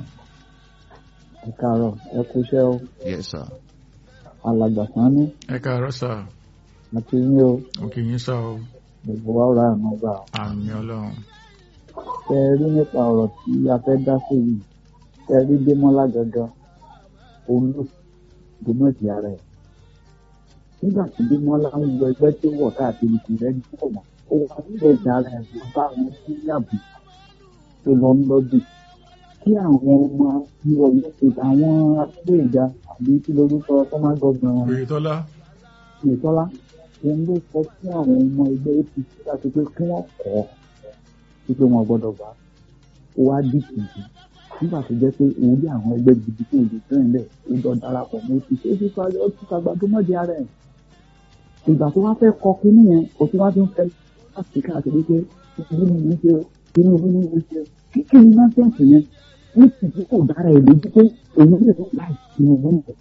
ẹ káàárọ̀ ẹ kúṣẹ́ o yes sir alàgbà sanni ẹ káàárọ̀ sà àti yín o òkè yín sà o gbogbo wa ọ̀rọ̀ àná gbà o. àmì ọlọ́run ṣe ẹ rí nípa ọ̀rọ̀ tí a fẹ́ dá sí yìí ṣe ẹ rí démọ́lá gangan òun ló gbóná ti ara ẹ̀ nígbà tí démọ́lá ń wọ ẹgbẹ́ tó wọ̀ káàkiri kò rẹ́ni pọ̀ mọ́ ó wà nílẹ̀ ìjà ara ẹ̀ ló bá wọn sí yàbù tó lọ ń lọ́dún kí àwọn ọmọ ìwọ̀ yẹn ṣe àwọn abúlé ìjà àbí kí lorúkọ fọ́mà gọ́gbọ̀n oyetola ìtọ́lá òun ló sọ fún àwọn ọmọ ẹgbẹ́ apc láti pé kí wọ́n kọ́ ọ́ wípé wọn gbọ́dọ̀ bá ó wá dìtì jù nígbà tó jẹ́ pé òun rí àwọn ẹgbẹ́ gidi tó lè fẹ́ràn lẹ̀ ó jọ darapọ̀ mọ́ apc ó ti sọ ó ti sàgbàdo mọ́jẹ ara ẹ̀ ìgbà tó wá fẹ́ kọ kínní yẹn ó ti wá ti ń fẹ́ láti káàkiri pé tinubu ní í ṣe o tinubu ní í ṣe o kíkì ní nọ́ọ̀sẹ̀nsì yẹn ní tìjú kò dára ẹ̀ lójú pé òun lè tó láì tinubu nìyẹn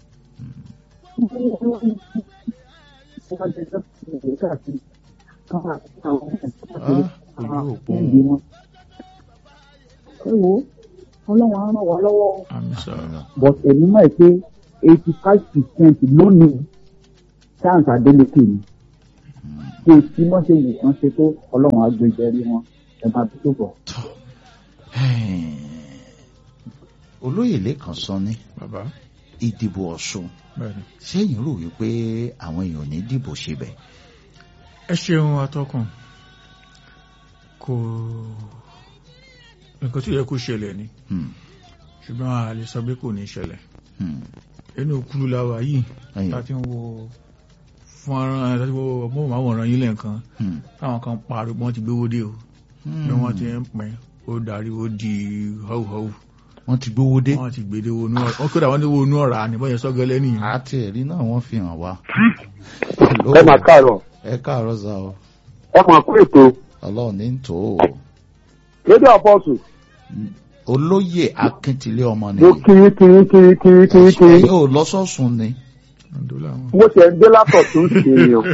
ah ojú òpó ẹ wo ọlọ́run á ràn wá lọ́wọ́ àmì sà but èmi mọ̀ pé eighty five percent lónìí chance adeleke ni kí tí wọ́n ṣe yìí wọ́n ṣe tó ọlọ́run á gbé jẹ́rí wọn ẹ máa bí tó bọ̀. tọ olóyè lẹ́kàn sọ ní bàbá ìdìbò ọ̀ṣun bẹ́ẹ̀ni sẹ́yìn rò wípé àwọn èèyàn ò ní dìbò síbẹ̀ ẹ ṣeun atọ́kùn kò nǹkan tó yẹ kó ṣẹlẹ̀ ni Hmm, ṣùgbọ́n a lè sọ pé kò ní ṣẹlẹ̀ hmm, inú kúrú láwa yìí ẹ̀yìn, láti ń wo fọ́nrán láti wo mọ́wòrán yín lẹ́ẹ̀kan hmm, táwọn kan pariwo wọ́n ti gbówó dé o hmm. bí wọ́n ti ń pín ó darí ó di họ́wùhọ́wù wọ́n ti gbówó dé wọ́n ti gbèdé wo inú ọ̀rá wọ́n kódà wọ́n ní wo inú ọ̀rá ni bọ́yẹn sọ́gẹ́lẹ́ nìyẹn àti ẹ̀rí náà wọ́n fi hàn wá. ẹ máa káàárọ̀ ẹ káàárọ̀ sá o ẹ máa kó ètò ọlọ́run ní tò ó lédè àpọ́sù olóyè akíntìlé ọmọ mo nìyí kiri kiri kiri kiri kiri kiri ẹ̀yin ò lọ́sọ̀ọ̀sùn ni ọ̀dọ́ làwọn. mo ṣe ń dé látọ̀ tó ń ṣe ni o.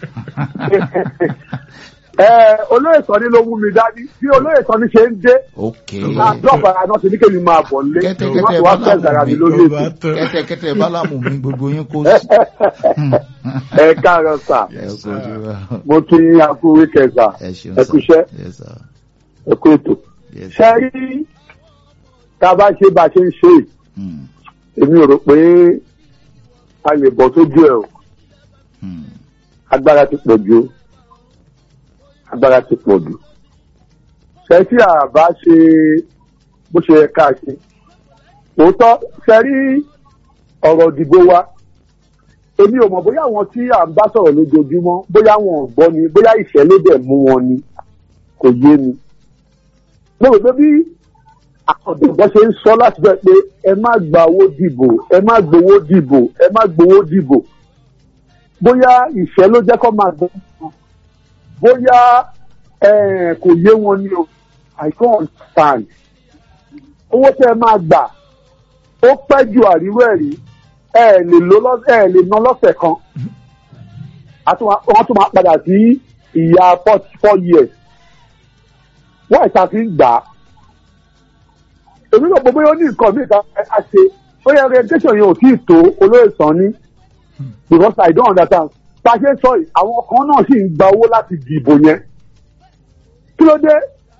ẹ olóyè sọni ló mú mi dání bí olóyè sọni ṣe ń dé ok àdọ́gba náà ti ní kémi máa bọ̀ nílé Kẹ́tẹ́kẹ́tẹ́ wọ́n ti wá fẹ́ ìdára mi lórí Ló ètò. bá tán. kẹ́tẹ́kẹ́tẹ́ bálámù mi gbogbo yín kó sí. ẹ káàárọ̀ sà ẹ kú ojú wa mo kí yín akú wíkẹ̀ sà ẹ ṣeun ẹ kú iṣẹ́ yes sir ẹ kú ètò. yes ṣe sir. rí tá a bá ṣe bá a ṣe ń ṣe yìí, Hmm, èmi ò rò pé a lè bọ̀ sójú ẹ̀ o hmm, agbára ti pọ̀ jù o. agbára ti pọ̀ jù. ṣe tí a bá ṣe bó ṣe yẹ ká ṣe òótọ́ ṣe rí ọ̀rọ̀ ìdìbò wa èmi ò mọ̀ bóyá àwọn tí à ń bá sọ̀rọ̀ lójoojúmọ́ bóyá wọn ò gbọ́ ni bóyá ìṣẹ̀lẹ̀ dẹ̀ mú wọn ni kò yé mi. mo rò pé bí àwọn ọ̀dọ́gbọ́n ṣe ń sọ láti bẹ̀ pé ẹ má gba owó dìbò ẹ má gbowó dìbò ẹ má gbowó dìbò bóyá ìṣẹ́ ló jẹ́ kó máa gbọ́ wọn bóyá eh, kò yé wọn ni o I don't understand owó tẹ́ ẹ máa gbà ó pẹ́ ju àríwó ẹ̀ rí ẹ lè lò lọ́ ẹ lè ná lọ́sẹ̀ kan A tún wá- wọ́n tún máa padà sí ìyá four four years wọ́n ìta fi ń gbà á èmi náà gbogbo yóò ní nǹkan mi ìta ẹ ṣe ó yẹ orientation yẹn ò tí ì tó olóyè sàn ní because I don't understand pàṣẹ sọ yìí àwọn kan náà sì ń gba owó láti dìbò yẹn kí ló dé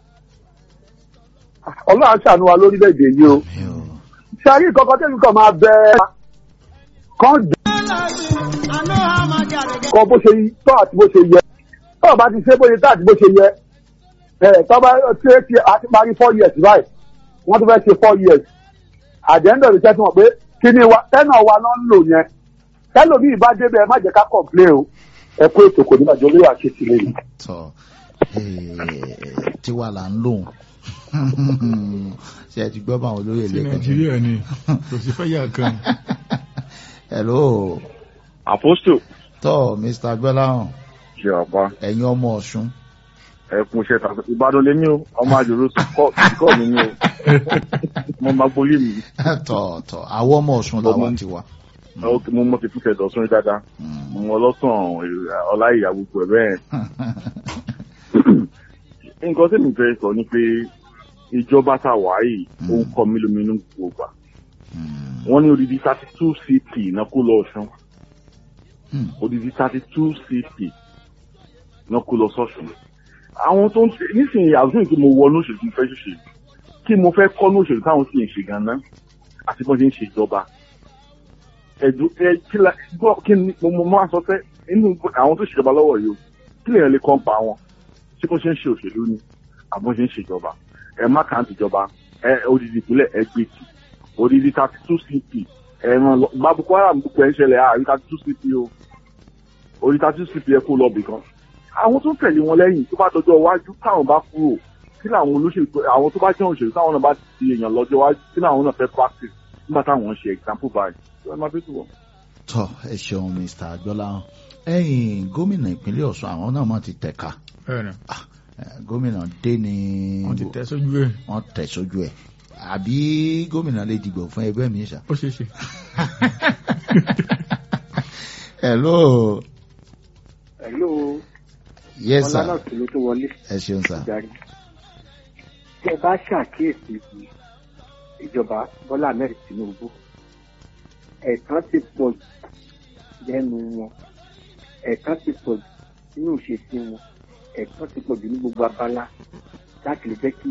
ọlọ́run á ṣàánú wa lórílẹ̀‐èdè yìí o mi ò ṣàrí kankan tẹ́lifí kan máa bẹ kán dùn kọ bó ṣe tọ́ àti bó ṣe yẹ tọ́ bá ti ṣe bó ṣe tọ́ àti bó ṣe yẹ ẹ̀ tọ́ bá ṣe é ṣe àti parí four years báyìí wọ́n tún fẹ́ ṣe four years àjẹ́ńdọ̀ lè tẹ́tí wọn pé kí ni wa tẹ́nà wa náà ń lò yẹn tẹ́lòmíì bá débẹ̀ ẹ má jẹ́ ká complain o ẹ kó ètò kò ní bàjẹ́ olóyè àṣetì lẹ́yìn. tọ tiwa là ń lòun ṣe ẹ ti gbọ́ bá àwọn olóyè ti lẹ́kọ̀ọ́ nàìjíríà ni kò sí fẹ́ yà kan hello Apostle. tọ mr gbọ́láhàn Ṣé ọ̀pá ẹ̀yin ọmọ ọ̀ṣun ẹkùn iṣẹ́ tàbí Ìbàdàn lé ní o, ọmọ àjòrò kọ́ mi ní o, mo máa gbolé mi. tọ tọ àwọn ọmọ ọ̀ṣun làwọn ti wà. Ó- Mo mọ ti fífẹ́ dọ̀sún rí dáadáa, mo mọ ọlọ́sàn ọlá ìyá gbogbo ẹ̀ bẹ́ẹ̀. Nǹkan tí mi fẹ́ sọ ni pé ìjọba tá a wà yìí, ó ń kọ́ mi lóminú gbogbo gbà. Wọ́n ní odidi thirty two CP náà kó lọ Ọ̀ṣun. odidi thirty two cp náà kó lọ sọ́sùn. àwọn tó ń ṣe nísìnyí àdúgbò tí mo wọnú òṣèlú tí mo fẹ́ ṣòṣèlú kí mo fẹ́ kọ́ ní òṣèlú táwọn sì ń ṣe gan-an àti bọ́n ṣe ń ṣe ìjọba. ẹ̀dùn ẹ kí la gbọ́ kí ni mo mo máa sọ pé inú àwọn tó ṣèjọba lọ́wọ́ yìí o kí lèèyàn lè kọ́ ń pa wọn ṣé bó ṣe ń ṣe òṣèlú ni àbọ̀ ṣe ń ṣe ìjọba ẹ má kàn án tìjọba ẹ odidi ìpínlẹ̀ ẹ gbé tì odidi thirty two cp ẹ̀ràn lọ bá Boko Haram gbogbo ẹ̀ ń ṣẹlẹ̀ àárín thirty two cp o orí thirty two cp ẹ kó lọ bì kan àwọn tó tẹ̀lé wọn lẹ́yìn tó bá dọjọ́ iwájú káwọn bá kúrò kí làwọn olóṣèlú tó- àwọn tó bá jẹ́ òṣèlú táwọn náà bá ti èèyàn lọ́jọ́ iwájú kí làwọn náà fẹ́ practice nígbà táwọn ń ṣe example báyìí ṣé ẹ máa fi tù wọ́n. tọ ẹ ṣeun mr gbọ́láhàn ẹ̀yin gómìnà ìpínlẹ̀ ọ̀ṣun àwọn náà mọ̀ ti tẹ̀ka bẹ́ẹ̀ ni Eh, gómìnà dé ní wọ́n ti tẹ́ sójú ẹ̀ wọ́n tẹ̀ sójú ẹ̀ àbí gómìnà lè dìgbò fún ẹgbẹ́ mi ṣá. ó ṣeé ṣe hello Hello, yes ọlá náà sir sì ló tó wọlé ẹ ṣeun sir. ìdarí. Tí ẹ bá ṣàkíyèsí ìjọba Bọ́lá Ahmed Tinubu, ẹ̀tàn ti pọ̀ jù lẹ́nu wọn, ẹ̀tàn ti pọ̀ jù nínú ìṣesí wọn, ẹ̀tàn ti pọ̀ jù ní gbogbo abala láti lè jẹ́ kí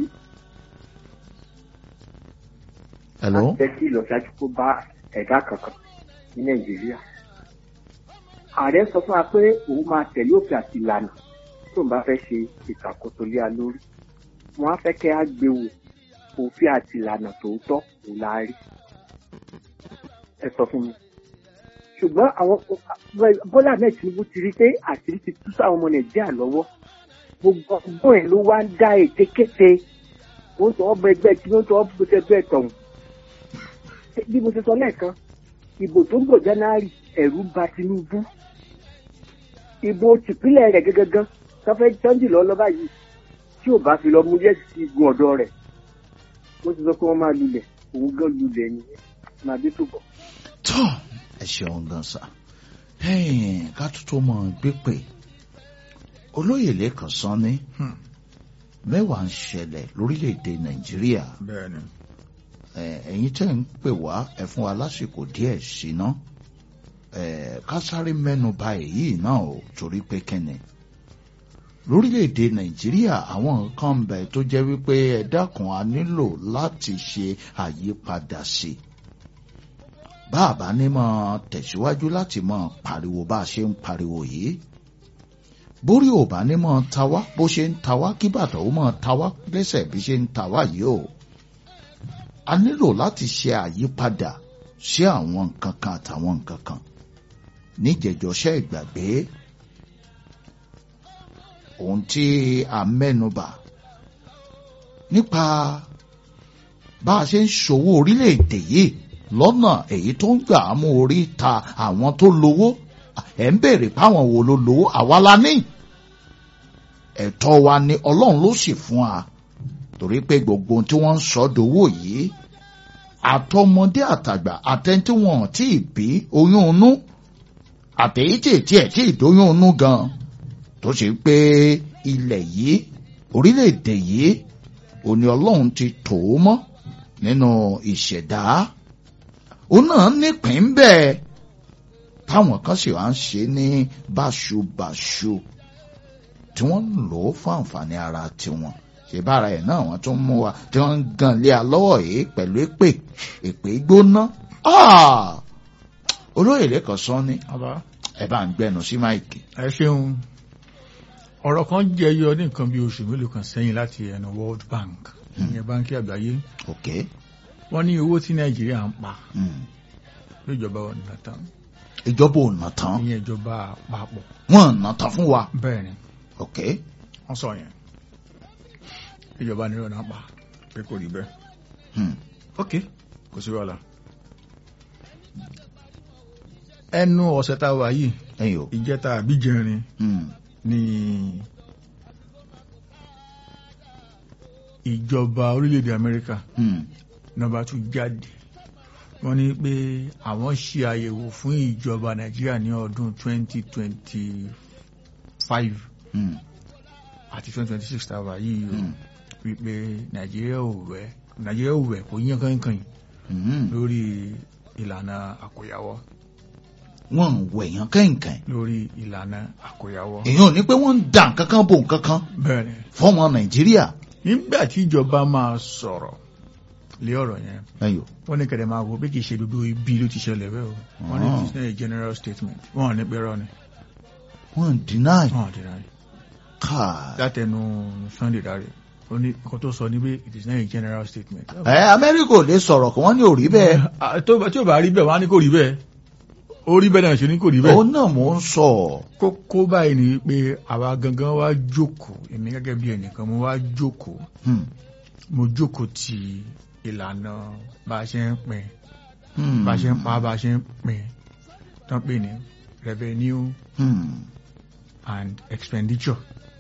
hello láti jẹ́ kí ìlọsíwájú kó bá ẹ̀dá kankan ní Nàìjíríà. Ààrẹ sọ fún wa pé òun máa tẹ̀lé òfin àti ìlànà tó ń bá fẹ́ ṣe ìṣàkóso lé a lórí. Wọ́n á fẹ́ kẹ́ á gbé wò òfin àti ìlànà tòótọ́ kò láárí. Ẹ sọ fún mi. Ṣùgbọ́n àwọn Bọ́lá Ahmed Tinubu ti rí pé àṣírí ti tú sáwọn ọmọ Nàìjíríà lọ́wọ́. Gbogbo ọgbọ́n ẹ̀ ló wá ń dá ètekéte. Ó ń tọ́ ọbẹ̀ ẹgbẹ́ tí ó ń tọ́ ọbẹ̀ ẹgbẹ́ tọ̀hún bí mo ṣe sọ lẹ́ẹ̀kan ìbò tó ń bọ̀ january ẹ̀rù bà tinubu ìbò tìpínlẹ̀ rẹ̀ gẹ́gẹ́gán tọ́fẹ́ tọ́jú lọ lọ́ba yìí tí ò bá fi lọ mú yẹ́ sí igun ọ̀dọ́ rẹ̀ mo ti sọ pé wọ́n máa lulẹ̀ òun gan lulẹ̀ ni máa dé tó bọ̀. tọ ẹ ṣeun gan sa Ẹ̀yin, ká tó tó mọ gbé pé olóyè lẹ́kàn sán ní Hmm. mẹ́wàá ń ṣẹlẹ̀ lórílẹ̀‐èdè nàìjíríà bẹ́ẹ̀ ni Eh, ẹ̀yin tẹ́ ń pè wá ẹ fún wa lásìkò díẹ̀ síná ká sáré mẹ́nu bà èyí náà o torí pé kẹ́ni lórílẹ̀‐èdè nàìjíríà àwọn nǹkan ń bẹ tó jẹ́ wípé ẹ dákun a nílò láti ṣe àyípadà sí i bá a bá ní mọ́ tẹ̀síwájú láti mọ́ pariwo bá a ṣe ń pariwo yìí bórí ò bá ní mọ́ ta wá bó ṣe ń ta wá kí bàtà ó mọ́ ta wá lẹ́sẹ̀ bí ṣe ń ta wá yìí o a nílò láti ṣe àyípadà sí àwọn nǹkan kan àtàwọn nǹkan kan níjẹjọṣẹ́ ìgbàgbé ohun tí a mẹ́nubà nípa bá a ṣe ń ṣòwò orílẹ̀-èdè yìí lọ́nà èyí tó ń gbà á mú orí ta àwọn tó lówó ẹ̀ ń béèrè páwọn wo ló lówó àwa la ní ẹ̀tọ́ wa ni ọlọ́run ló sì fún wa torí pé gbogbo ohun tí wọ́n ń sọ dowó yìí àtọmọdé àtàgbà àtẹni tí wọn ò tí ì bí oyún inú àtẹ̀yí tí ètí ẹ̀ tí ì dóyún inú gan tó ṣe pé ilẹ̀ yìí orílẹ̀-èdè yìí òní ọlọ́run ti tò ó mọ́ nínú ìṣẹ̀dá òun náà nípìn bẹ́ẹ̀ táwọn kan sì wá ń ṣe ní báṣubàṣu tí wọ́n ń lò ó fún àǹfààní ara tiwọn ṣe bára ẹ̀ náà wọ́n tún mú wa tí wọ́n ń gan lé alọ́wọ́ yìí pẹ̀lú èpè èpè gbóná olóyè lẹ́kọ̀ọ́ sọ ni bàbá ẹ bá ń gbẹnu sí máìkì. ẹ ṣeun ọ̀rọ̀ kan jẹyọ ní nǹkan bí oṣù mélòó kan sẹ́yìn láti ẹnu World Bank ìyẹn báńkì àgbáyé ok wọ́n ní owó tí Nàìjíríà ń pa mm. lójọba ọ̀nà tán ìjọba ò nà tán ìyẹn ìjọba àpapọ̀ wọ́n nà tán fún wa bẹ́ẹ̀ ni ok wọ́n sọ yẹn ìjọba nílò náà pa pé kò rí bẹ́ẹ̀ hmm. ok kò sí wàhálà ẹnu ọ̀sẹ̀ tá a wà yìí ẹ̀yin o ìjẹta àbíjẹrin hmm. ní ìjọba orílẹ̀-èdè Amẹ́ríkà hmm. nọ́mbà tún jáde wọ́n ní pé àwọn ṣe àyẹ̀wò fún ìjọba Nàìjíríà ní ọdún 2025 hmm. àti 2026 tá a wà yìí o hmm. wípé Nàìjíríà ò wẹ̀ Nàìjíríà ò wẹ̀ kò yíyan kankan hmm. lórí ìlànà àkóyawọ́ wọ́n ń wẹ̀yàn kẹ́ǹkẹ́ǹ lórí ìlànà àkóyawọ́ èèyàn ò ní pé wọ́n ń dà kankan bò kankan bẹ́ẹ̀ ni fọ́mọ Nàìjíríà nígbà tí ìjọba máa sọ̀rọ̀ lé ọ̀rọ̀ yẹn ẹ̀yin o wọ́n ní kẹ̀dẹ̀ máa wo bí kì í ṣe gbogbo ibi ló ti ṣẹlẹ̀ bẹ́ẹ̀ o wọ́n ní Ah. it's not a general statement wọ́n ní pẹ́rọ ni wọ́n ń deny wọ́n dì náà káà. látẹnu Sunday Dare ó ní nǹkan tó sọ ní pé it is not a general statement. ẹ Amẹ́ríkà ò lè sọ̀rọ̀ kí wọ́n ní ò rí bẹ́ẹ̀ Ah, tó bá- tí ò bá rí bẹ́ẹ̀ wọ́n á ní kò rí bẹ́ẹ̀ ó rí bẹ́ẹ̀ náà ṣe ní kò rí bẹ́ẹ̀. òun náà mò ń sọ kókó báyìí ni pé àwa gangan wá jókòó èmi gẹ́gẹ́ bí ẹnìkan mo wá jókòó Hmm. mo jókòó ti ìlànà bá a ṣe ń pín Hmm. bá a ṣe ń pa bá a ṣe ń pín tán pè ní revenue Hmm. and expenditure.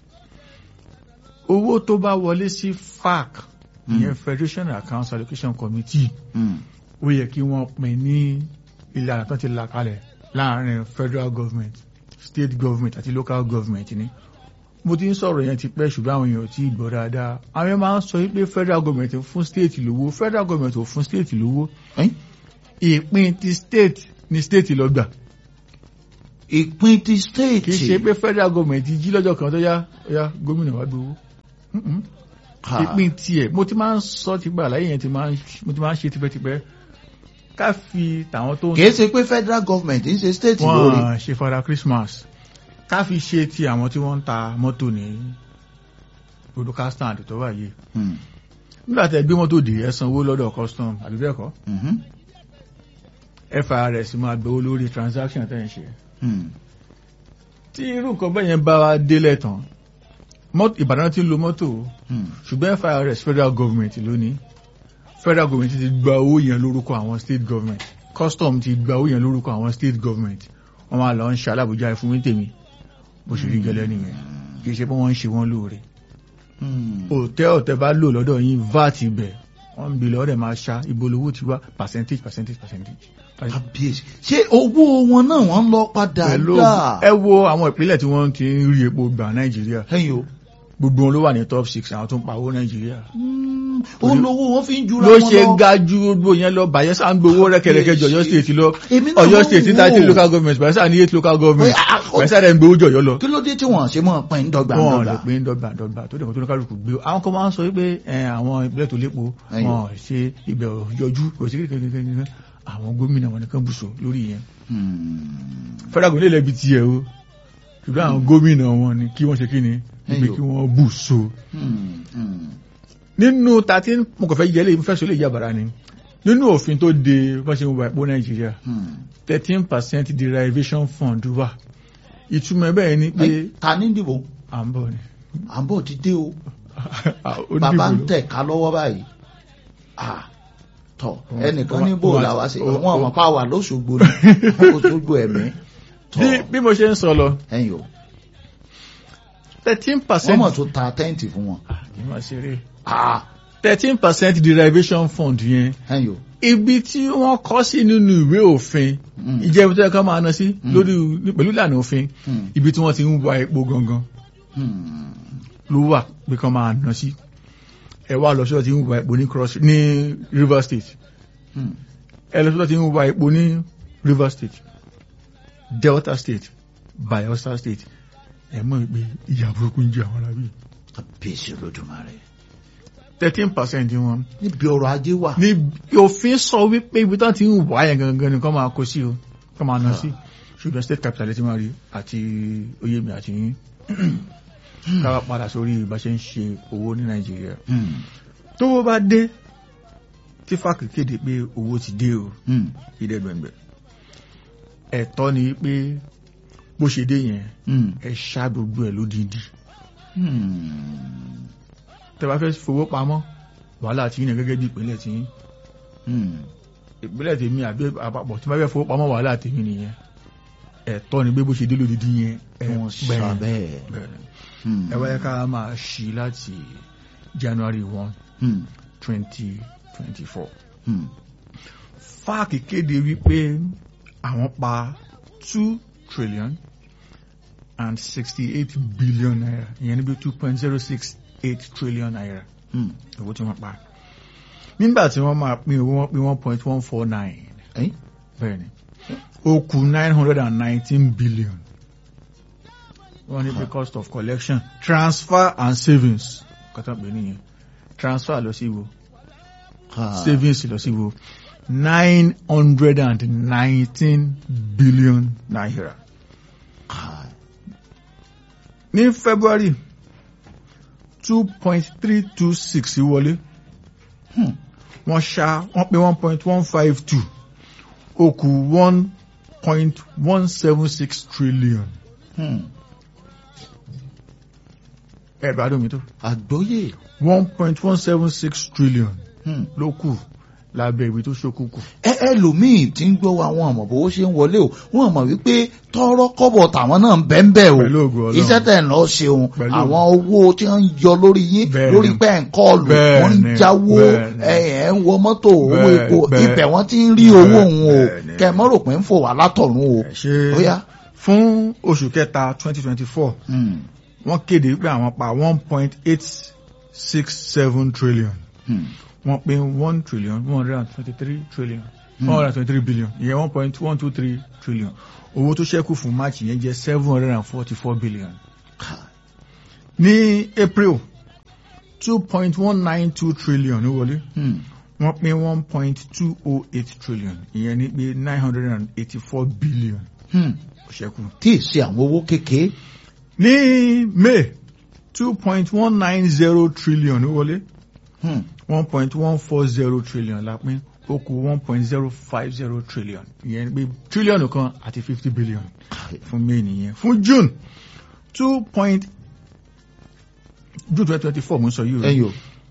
owó tó bá wọlé sí FAC ìyẹn Federation Accounts Allocation Committee Hmm. ó yẹ kí wọ́n pín ní ìlànà tó ti là kalẹ̀ láàrin federal government state government àti local government ni mo ti ń sọ̀rọ̀ yẹn ti pẹ́ ṣùgbọ́n àwọn èèyàn ò tí ì gbọ́ dáadáa àwọn èèyàn máa ń sọ pé federal government fún state lówó federal government ò fún state lówó Ẹ́n? ìpín ti state ni state lọ gbà ìpín ti state kì í ṣe pé federal government jí lọ́jọ́ kan tó yá ó yá gómìnà wá gbowó Mm-mm. Ha. ìpín tiẹ̀ mo ti máa ń sọ ti gbà láyé yẹn ti máa ń mo ti máa ń ṣe tipẹ́tipẹ́ ká fi tàwọn tó ń kì í ṣe pé federal government ń ṣe state lórí wọ́n ṣe fara Christmas ká fi ṣe ti àwọn tí wọ́n ń ta mọ́tò ní olùkà stand tó wà yìí Hmm. nígbà tẹ́ gbé mọ́tò dé ẹ sanwó lọ́dọ̀ custom àbí bẹ́ẹ̀ kọ́ Mhm. FRS máa gbowó lórí transaction tẹ́ ń ṣe Hmm. tí irú nǹkan bẹ́ẹ̀ yẹn bá wa délẹ̀ tán mọ́tò- Ìbàdàn ti ń lo mọ́tò o, Hmm. ṣùgbọ́n FRS federal government lónìí federal government ti gba owó yẹn lórúkọ àwọn state government custom ti gba owó yẹn lórúkọ àwọn state government wọ́n máa lọ ń ṣe alábòjá fún mi tèmi bó ṣe rí gẹ́lẹ́ nìyẹn kì í ṣe pé wọ́n ń ṣe wọ́n lóore Hmm. òtẹ́ ọ̀tẹ́ bá lò lọ́dọ̀ yín vat ibẹ̀ wọ́n ń bi lọ́dẹ̀ máa ṣá ibo lówó ti wá percentage percentage percentage. kábíyèsí ṣé owó wọn náà wọ́n ń lọ padà pẹ̀lú dà ẹ wo àwọn ìpínlẹ̀ tí wọ́n ti ń rí epo gbà nàìjíríà ẹ̀yin o gbogbo wọn ló wà ní top six àwọn tó ń pawó nàìjíríà. Hmm. òun lówó wọn fi ń jura ló wọn ṣe lọ ga ju gbogbo yẹn lọ Bayelsa ń gbowó rẹ́kẹ̀rẹ́kẹ́ jọ Ọ̀yọ́ state lọ Èmi náà Ọ̀yọ́ máa ń state ní wò ó. thirty local government Bayelsa ní eight local government Oye, ah, ah, Bayelsa dẹ̀ ń gbowó jọ̀yọ́ lọ. kí ló dé tí wọ́n ṣe mọ́ pín dọ́gba wọn lè dọ́gba pín dọ́gba dọ́gba tó dẹ̀ kó tó ní kálukú gbé àwọn kan máa ń sọ wípé ẹ, àwọn ìpínlẹ̀ tó lépo Ẹyọ. wọn ṣe ibẹ̀ ò yọjú kò sí kékeré àwọn gómìnà wọn nìkan bùsọ lórí yẹn Hmm. federal gómìnà lẹ́bi tiẹ̀ o ṣùgbọ́n àwọn gómìnà wọn ni kí wọ́n ṣe kí ni ibi Ẹyọ. kí wọ́n bùsọ. Hmm. Hmm. nínú thirteen mo kàn fẹ́ yẹ lè fẹ́ sọ lè yàbàrà ni nínú òfin tó de bá ṣe ń wà epo nàìjíríà Hmm. thirteen percent derivation fund wà ìtumọ̀ bẹ́ẹ̀ ni pé Ẹ, ta ní dìbò à ń bọ̀ ni. à ń bọ̀ ti dé o Ó bàbá ń dìbò lọ. tẹ̀ ká lọ́wọ́ báyìí Ah, tọ̀ Wọ́n- ẹnìkan wọ́n- ní bò wọ́n- làwa sí wọ́n- wọn ọmọ pa wà lóṣogbo ni Òṣogbo ẹ̀mí tọ̀ bí bí mo ṣe ń sọ lọ ẹ̀yìn o thirteen wọ́n percent mọ̀ tó ta tẹ́ǹtì fún wọn Ah, thirteen percent derivation fund yẹn ẹ̀yìn o ibi tí wọ́n kọ́ sí nínú ìwé òfin Mm. ìjẹ́bi tó yẹ ká máa ná sí lórí pẹ̀lú ìlànà òfin Hmm. ibi tí wọ́n ti ń wa epo gangan Hmm. ló wà pé kán máa ná sí ẹ wá lọ sí ọtí ń wa epo ní cross ní river state Hmm. ẹ lọ sí ọtí ń wa epo ní river state delta state bayelsa state ẹ mọ̀ pé ìyà burúkú ń jẹ àwọn arábí kábíyèsí olódùmarè thirteen percent wọn níbi ọrọ̀ ajé wà. ní òfin sọ wípé ibi tán ti ń wá yẹn gangan ni kán máa kó sí o kán máa ná sí ṣùgbọ́n state capital ti máa rí àti oyèmí àti yín káwá padà sórí bá ṣe ń ṣe owó ní nàìjíríà Hmm. tówó bá dé tí fáàkì kéde pé owó ti dé o Hmm. ìdẹ́gbẹ̀ngbẹ̀ ẹ̀tọ́ ni pé bó ṣe dé yẹn Hmm. ẹ ṣá gbogbo ẹ̀ lódìdí Hmm. tẹ́ bá fẹ́ fowó pamọ́ wàhálà tí yín náà gẹ́gẹ́ bí ìpínlẹ̀ tí yín Hmm. ìpínlẹ̀ tèmi àbí àpapọ̀ tí wọ́n fẹ́ fowó pamọ́ wàhálà tèmi nìyẹn ẹ̀tọ́ ni pé bó ṣe dé lódìdí yẹn kí wọ́n sá bẹ́ẹ̀. bẹ́ẹ̀ Hmm. ẹ wáyé ká máa ṣí láti January one Hmm. twenty twenty four Hmm. fáàkì kéde wípé àwọn pa two trillion and sixty eight billion naira ìyẹn níbi two point zero six eight trillion naira Hmm. owó tí wọ́n pa nígbà tí wọ́n máa pín owó wọn pín one point one four nine Eh? bẹ́ẹ̀ ni ó kù nine hundred and nineteen billion wọ́n ní pé cost of collection transfer and savings kọ́tà pé nìyẹn transfer lọ sí wo Ah. savings lọ sí wo nine hundred and nineteen billion naira. Ah. ní february two point three two six wọlé Hmm. wọ́n ṣá wọ́n pé one point one five two ó kù one point one seven six trillion Hmm. ẹ̀rọ àdómi tó àgbọ́yé. one point one seven six trillion Hmm. ló kù lábẹ́ ìwé tó ṣókùnkùn. ẹ ẹlòmíì tí ń gbọ́ wa wọn àmọ̀ bó ṣe ń wọlé o wọn àmọ̀ wípé tọrọ kọ́bọ̀ tàwọn náà ń bẹ́ ń bẹ́ o Pẹ̀lú ògo Ọlọ́run. iṣẹ́ tẹ̀ ń lọ ṣeun Pẹ̀lú àwọn owó tí wọ́n ń yọ lórí yín Bẹ́ẹ̀ni. lórí pẹ́ ń kọ́ọ̀lù Bẹ́ẹ̀ni. wọ́n ń jáwó Bẹ́ẹ̀ni. ẹ ẹ̀ ń wọ mọ́tò owó Bẹ́ẹ̀- epo bẹ́ẹ̀- ibẹ̀ wọ́n ti ń rí owó òun o Bẹ́ẹ̀ni. kẹ́ ẹ mọ́ rò pé ń fò wá látọ̀run o ṣe ó yá. fún oṣù kẹta twenty twenty four Hmm. wọ́n kéde pé àwọn pa one point eight six seven trillion Hmm. wọ́n pín one trillion one hundred and twenty three trillion one hundred and twenty three billion ìyẹn one point one two three trillion owó tó ṣẹ́kù fún march yẹn jẹ́ seven hundred and forty four billion Ká- ní april two point one nine two trillion ló wọlé Hmm. wọ́n pín one point two oh eight trillion ìyẹn ní pé nine hundred and eighty four billion Hmm. ó ṣẹ́kù. tí ì ṣe àwọn owó kékeré. ní may two point one nine zero trillion ló wọlé Hmm. one point one four zero trillion la pín ó kù one point zero five zero trillion ìyẹn pé trillion kan àti fifty billion fún may nìyẹn fún june two point june twenty twenty four mo ń sọ yìí o ẹyọ.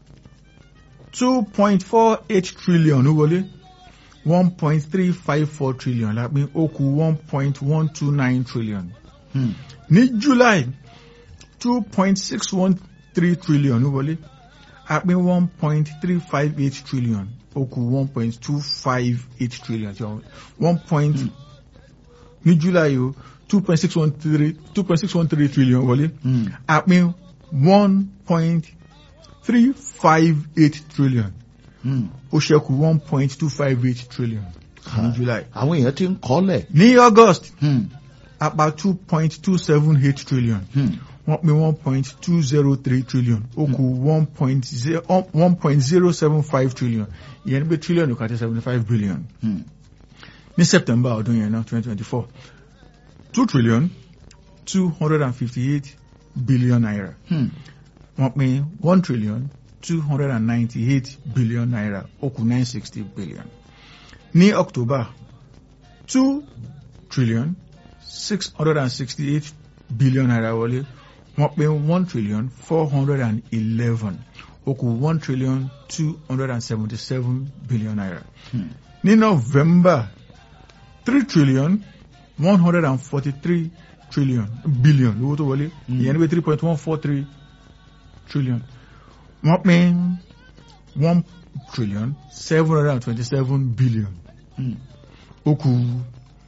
two point four eight trillion ló wọlé one point three five four trillion la pín ó kù one point one two nine trillion Hmm. ní july two point six one three trillion ló wọlé a pín one point three five eight trillion ó kù one point two five eight trillion jọ one point ní july o two point six one three two point six one three trillion wọlé Hmm. a pín one point three five eight trillion Hmm. ó ṣẹ́kù one point two five eight trillion ní july àwọn èèyàn ti ń kọ́lẹ̀. ní august Hmm. a pa two point two seven eight trillion Hmm. wọ́n pín one point two zero three trillion ó kù one point zero one point zero seven five trillion ìyẹn ní pé trillion kò àti seventy five billion Hmm. ní september ọdún yẹn náà twenty twenty four two trillion two hundred and fifty eight billion naira Hmm. wọ́n pín one trillion two hundred and ninety eight billion naira ó kù nine sixty billion ní october two trillion six hundred and sixty eight billion naira wọlé wọ́n pín one trillion four hundred and eleven ó kù one trillion two hundred and seventy seven billion naira Hmm. ní november three trillion one hundred and forty three trillion billion lówó tó wọlé Mm. ìyẹn ní pé three point one four three trillion wọ́n pín one trillion seven hundred and twenty seven billion Hmm. ó kù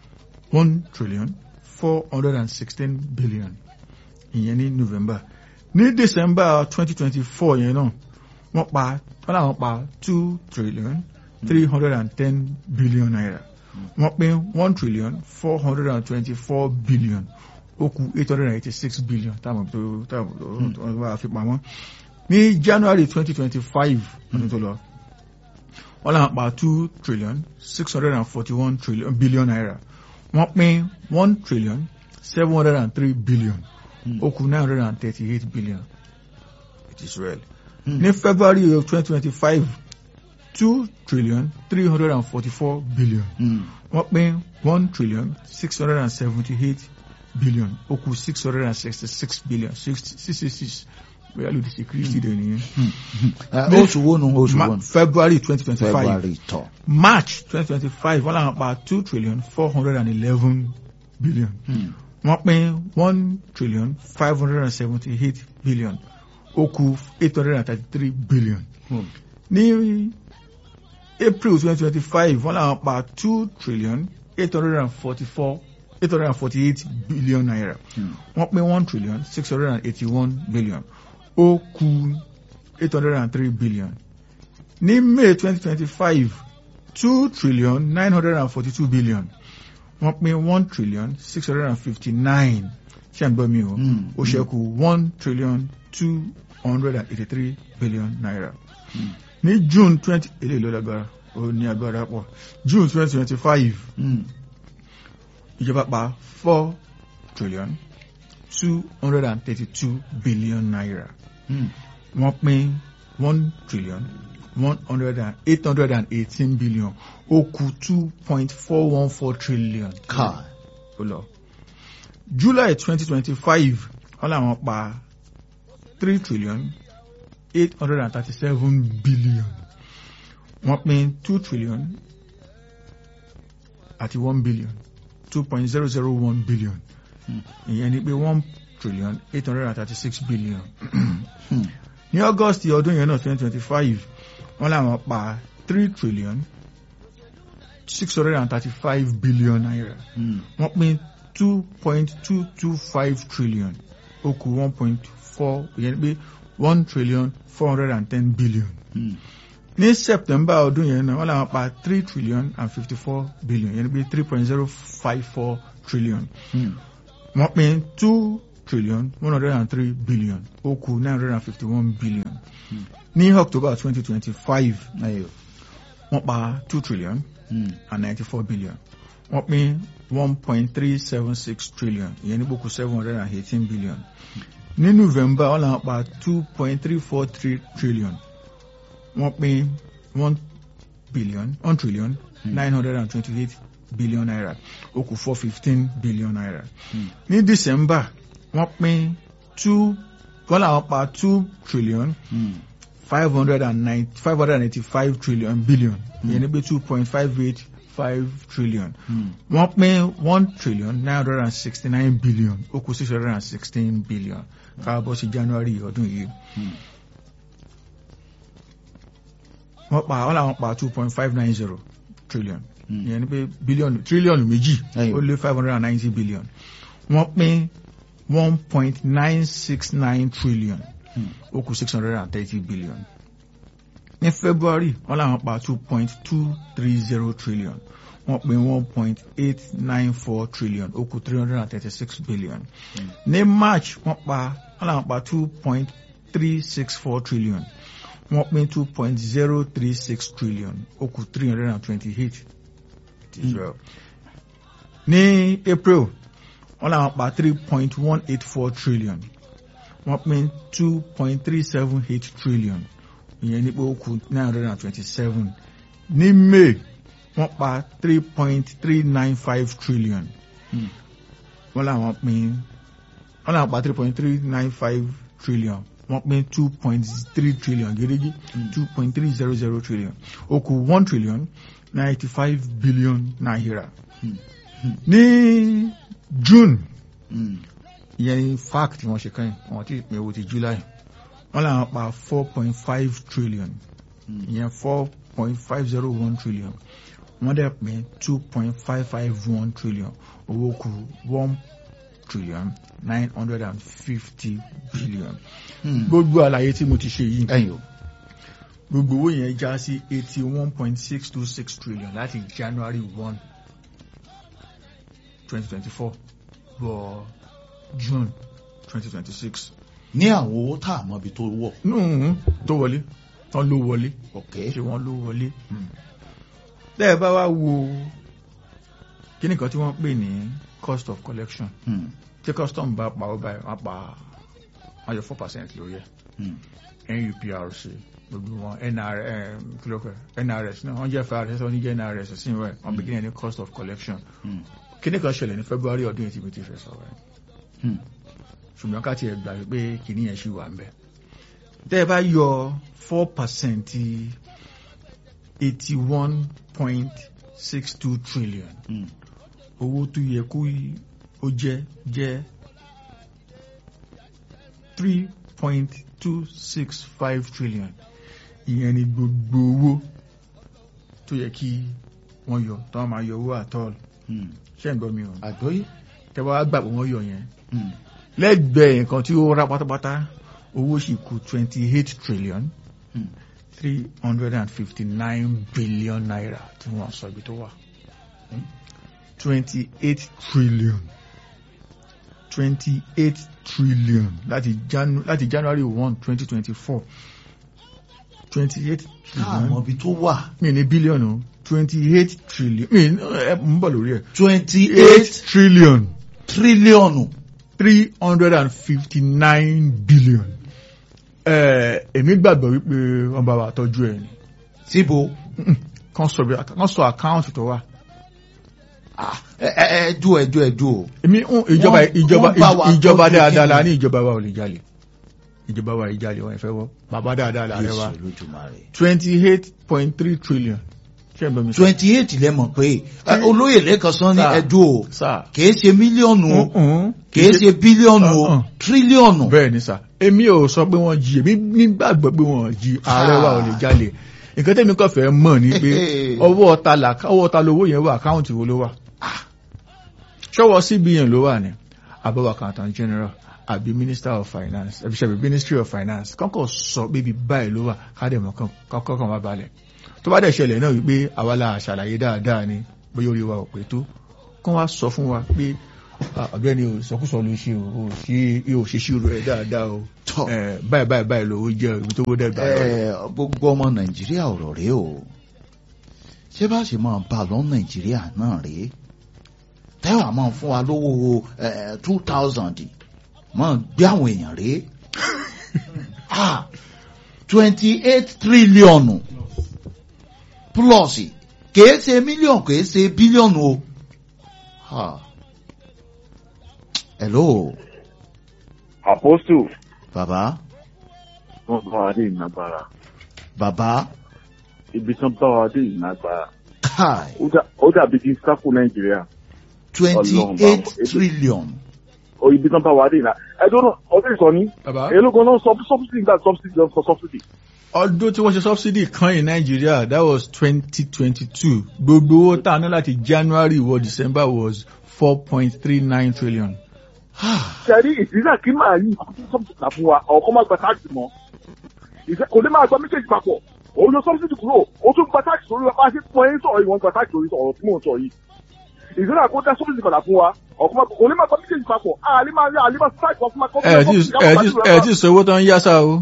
one trillion four hundred and sixteen billion ìyẹn ní november ní december twenty twenty four yẹn náà wọ́n pa wọ́n làwọn pa two trillion three hundred and ten billion naira wọ́n pín one trillion four hundred and twenty four billion ó kù eight hundred and eighty six billion táwọn tó táwọn tó wà fi pamọ́ ní january twenty twenty five ọdún tó lọ wọ́n làwọn pa two trillion six hundred and forty one trillion billion naira wọ́n pín one trillion seven hundred and three billion ó kù nine hundred and thirty eight billion it is well. ní february of twenty twenty five two trillion three hundred and forty four billion wọ́n pín one trillion six hundred and seventy eight billion ó kù six hundred and sixty six billion six six six six bóyá lòdì sí kristi dẹ̀ nìyẹn. Eh, oṣù wo nu oṣù Ma- wo nu february twenty twenty five february tọ march twenty twenty five wọ́n làwọn pa two trillion four hundred and eleven billion wọ́n pín one trillion five hundred and seventy eight billion ó kù eight hundred and thirty three billion ní april twenty twenty five wọ́n làwọn pa two trillion eight hundred and forty four eight hundred and forty eight billion naira wọ́n pín one trillion six hundred and eighty one billion ó kù eight hundred and three billion ní may twenty twenty five two trillion nine hundred and forty two billion wọ́n pín one trillion six hundred and fifty nine ṣé à ń gbọ́ mi o Mm, ó ṣẹ́kù one trillion two hundred and eighty three billion naira ní june twenty eléyìí ló lágbára ó ní agbára pọ̀ june twenty twenty five ìjọba pa four trillion two hundred and thirty two billion naira wọ́n pín one trillion one hundred and eight hundred and eighteen billion ó kù two point four one four trillion. ká ó lọ. july twenty twenty five wọ́n làwọn pa three trillion eight hundred and thirty seven billion wọ́n pín two trillion àti one billion two point zero zero one billion ìyẹn ni pé one trillion eight hundred and thirty six billion ní august ọdún yẹn náà twenty twenty five wọ́n làwọn pa three trillion six hundred and thirty five billion naira wọ́n pín two point two two five trillion ó kù one point four ìyẹn ni pé one trillion four hundred and ten billion ní september ọdún yẹn náà wọ́n làwọn pa three trillion and fifty four billion ìyẹn ni pé three point zero five four trillion wọ́n pín two trillion one hundred and three billion ó kù nine hundred and fifty one billion ní october twenty twenty five ayò wọ́n pa two trillion and ninety four billion wọ́n pín one point three seven six trillion ìyẹn ní gbókù seven hundred and eighteen billion ní november wọ́n làwọn pa two point three four three trillion wọ́n pín one billion one trillion nine hundred and twenty eight billion naira ó kù four fifteen billion naira ní december wọ́n pín two wọ́n làwọn pa two trillion five hundred and nine five hundred and eighty-five trillion billion ìyẹn ní pé two point five eight five trillion wọ́n pín one trillion nine hundred and sixty-nine billion ó kù six hundred and sixteen billion káàbọ̀ sí january ọdún yìí wọ́n pa wọ́n làwọn pa two point five nine zero trillion ìyẹn ní pé bílíọ̀nù tírílíọ̀nù méjì Ẹyọ. ó lé five hundred and ninety billion wọ́n pín one point nine six nine trillion ó kù six hundred and thirty billion ní february wọ́n làwọn pa two point two three zero trillion wọ́n pín one point eight nine four trillion ó kù three hundred and thirty six billion ní march wọ́n pa wọ́n làwọn pa two point three six four trillion wọ́n pín two point zero three six trillion ó kù three hundred and twenty eight israel ní april wọ́n làwọn pa three point one eight four trillion wọ́n pín two point three seven eight trillion ìyẹn ní pé ó kù nine hundred and twenty seven ní may wọ́n pa three point three nine five trillion wọ́n làwọn pín wọ́n làwọn pa three point three nine five trillion wọ́n pín two point three trillion gẹ́gẹ́ two point three zero zero trillion ó kù one trillion ninety five billion naira ní june ìyẹn ní fact wọ́n ṣe kàn wọ́n ti pín owó ti july wọ́n làwọn pa four point five trillion ìyẹn four point five zero one trillion wọ́n dẹ̀ pín two point five five one trillion owó kù one trillion nine hundred and fifty billion. Hmm. gbogbo àlàyé tí mo ti ṣe yìí ẹ̀yin o gbogbo owó yẹn já sí eighty one point six two six trillion láti january one twenty twenty four wọ june twenty twenty six. ní àwọn owó tá a mọ ibi tó wọ̀ nùhún tó wọlé tán ló wọlé ok ṣé wọ́n ló wọlé. bẹ́ẹ̀ bá wá wo kíní kan tí wọ́n pè ní cost of collection Hmm. tí custom bá pa ó báyìí wọ́n pa wọ́n yọ four percent lórí ẹ̀ Hmm. nuprc gbogbo wọn nr kílókè nrs náà wọ́n jẹ́ frs wọ́n ní jẹ́ nrs sí ìwẹ̀ wọ́n begin ní cost of collection Hmm. kíní kan ṣẹlẹ̀ ní february ọdún yìí tí mo ti fẹ́ sọ̀rọ̀ ẹ̀ Hmm. ṣùgbọ́n ká tiẹ̀ gbà pé kíní yẹn ṣì wà ń bẹ̀. tẹ́ ẹ bá yọ four percent eighty one point six two trillion Hmm. owó tó yẹ kó y- ó jẹ́ jẹ́ three point two six five trillion ìyẹn ni gbogbo owó tó yẹ kí wọ́n yọ tó wọ́n máa yọ owó àtọ́ọ̀lù Hmm. ṣé ń gbọ́ mi o àgbọ́yé tẹ́ bá wá gbà pé wọ́n yọ yẹn Hmm. lẹ́gbẹ̀ẹ́ nǹkan tí ó rà pátápátá owó sì kù twenty eight trillion Hmm. three hundred and fifty nine billion naira tí wọ́n sọ ibi tó wà twenty eight trillion twenty eight trillion láti Janu láti January one twenty twenty four twenty eight tá a mọ trillion ibi tó wà mi ní bílíọ̀nù twenty eight trillion mi ẹ ń bọ̀ lórí ẹ̀ twenty eight eight trillion tírílíọ̀nù three hundred and fifty nine billion. ẹ èmi gbàgbọ́ wípé wọ́n bá wa tọ́jú ẹ̀ ni síbo kàn sọ bí kàn sọ àkáǹtì tó wà. Ah, ẹ ẹ ẹ dúró ẹ dúró ẹ dúró èmi ń ìjọba Wọ́n- ìjọba wọ́n bá wa ìjọba tọ́jú dáadáa la kíni? ní ìjọba wa ò lè jalè ìjọba wa ìjalè wọn ìfẹ́ wọ́ bàbá dáadáa la rẹ wa Jésù Olódùmarè. twenty eight point three trillion ṣé ẹ bẹ mi sọ. twenty eight lẹ mọ̀ pé ẹ, olóyè lẹ́kan sán ní Sáà. ẹ̀dùn o sáà kìí ṣe mílíọ̀nù o Mm-mm. kìí ṣe bílíọ̀nù o Uh-uh. tírílíọ̀nù. bẹ́ẹ̀ ni sà èmi ò sọ pé wọ́n jí èmi nígbàgbọ́ pé wọ́n jí ààrẹ wa ò lè jalè nǹkan tẹ́mi kàn fẹ́ mọ̀ ni pé ọwọ́ ọ̀ta là ọwọ́ ọ̀ta lówó yẹn wà àkáǹtì wo ló wà ṣọwọ́ CBN ló wà ní abọ́wọ́ accountant general àbí minister of finance àbí ṣàbí ministry of finance kọ́kọ́ sọ pé ibi báyìí ló wà kádẹ́mọ̀ kọ́kọ́ kan wá balẹ̀ tó bá dẹ̀ ṣẹlẹ̀ náà wípé àwa la ṣàlàyé dáadáa ni bóyá orí wa ò pé tó kán wá sọ fún wa pé "Ah, ọ̀gbẹ́ni o ìsọkúsọ ló ṣe o ò ṣe ò ṣe ṣírò ẹ̀ dáadáa o Tọ́. Eh, báyìí báyìí báyìí lówó jẹ́ ibi tó wó dẹ́gbà lọ. ẹ gbogbo ọmọ nàìjíríà ọ̀rọ̀ rèé o ṣé bá ṣe máa bá a lọ nàìjíríà náà rèé tẹ́wàá máa fún wa lówó two thousand máa gbé àwọn èèyàn rèé twenty eight tírílíọ̀nù plus kìí ṣe mílíọ̀nù kìí ṣe bílíọ̀nù o. Ah. hello Apostle, bàbá wọ́n bá wa dé ìnagbára. bàbá Ibi tán bá wa dé ìnagbára. kai Ó dà- Ó dàbí kí n sáfù Nàìjíríà. twenty Ọlọ́run bá eight wọn. trillion. O ibi tán bá wa dé ìnà. Ẹ dúró náà, ọdún ìsọ ní. bàbá Èló gan náà sub- subsidy nígbà subsidy lọ sọ subsidy. ọdún tí wọ́n ṣe subsidy kan in Nigeria that was twenty twenty two gbogbo owó tá a ná láti January wọ December was four point three nine trillion. Ṣẹ̀rí ìdílé kí máa yí subsidy là fún wa, ọ̀kọ́ máa gba táàgì mọ́. Ìfẹ́ kò ní máa gba méjèèjì papọ̀. Òun yọ subsidy kúrò, ó tún gba táàgì sórí wa. Bá a ṣe pọ̀ ẹ́ sọ̀rọ̀ yìí, wọ́n gba táàgì sórí ọ̀rọ̀ tí mò ń sọ yìí. Ìdílé kó dá subsidy padà fún wa, ọ̀kọ́ máa kò ní máa gba méjèèjì papọ̀. Àlè máa rí àlè máa táàgì kan fún ma kọ́ ẹ ti ẹ ti ẹ ti sọ owó tó ń yá sá o.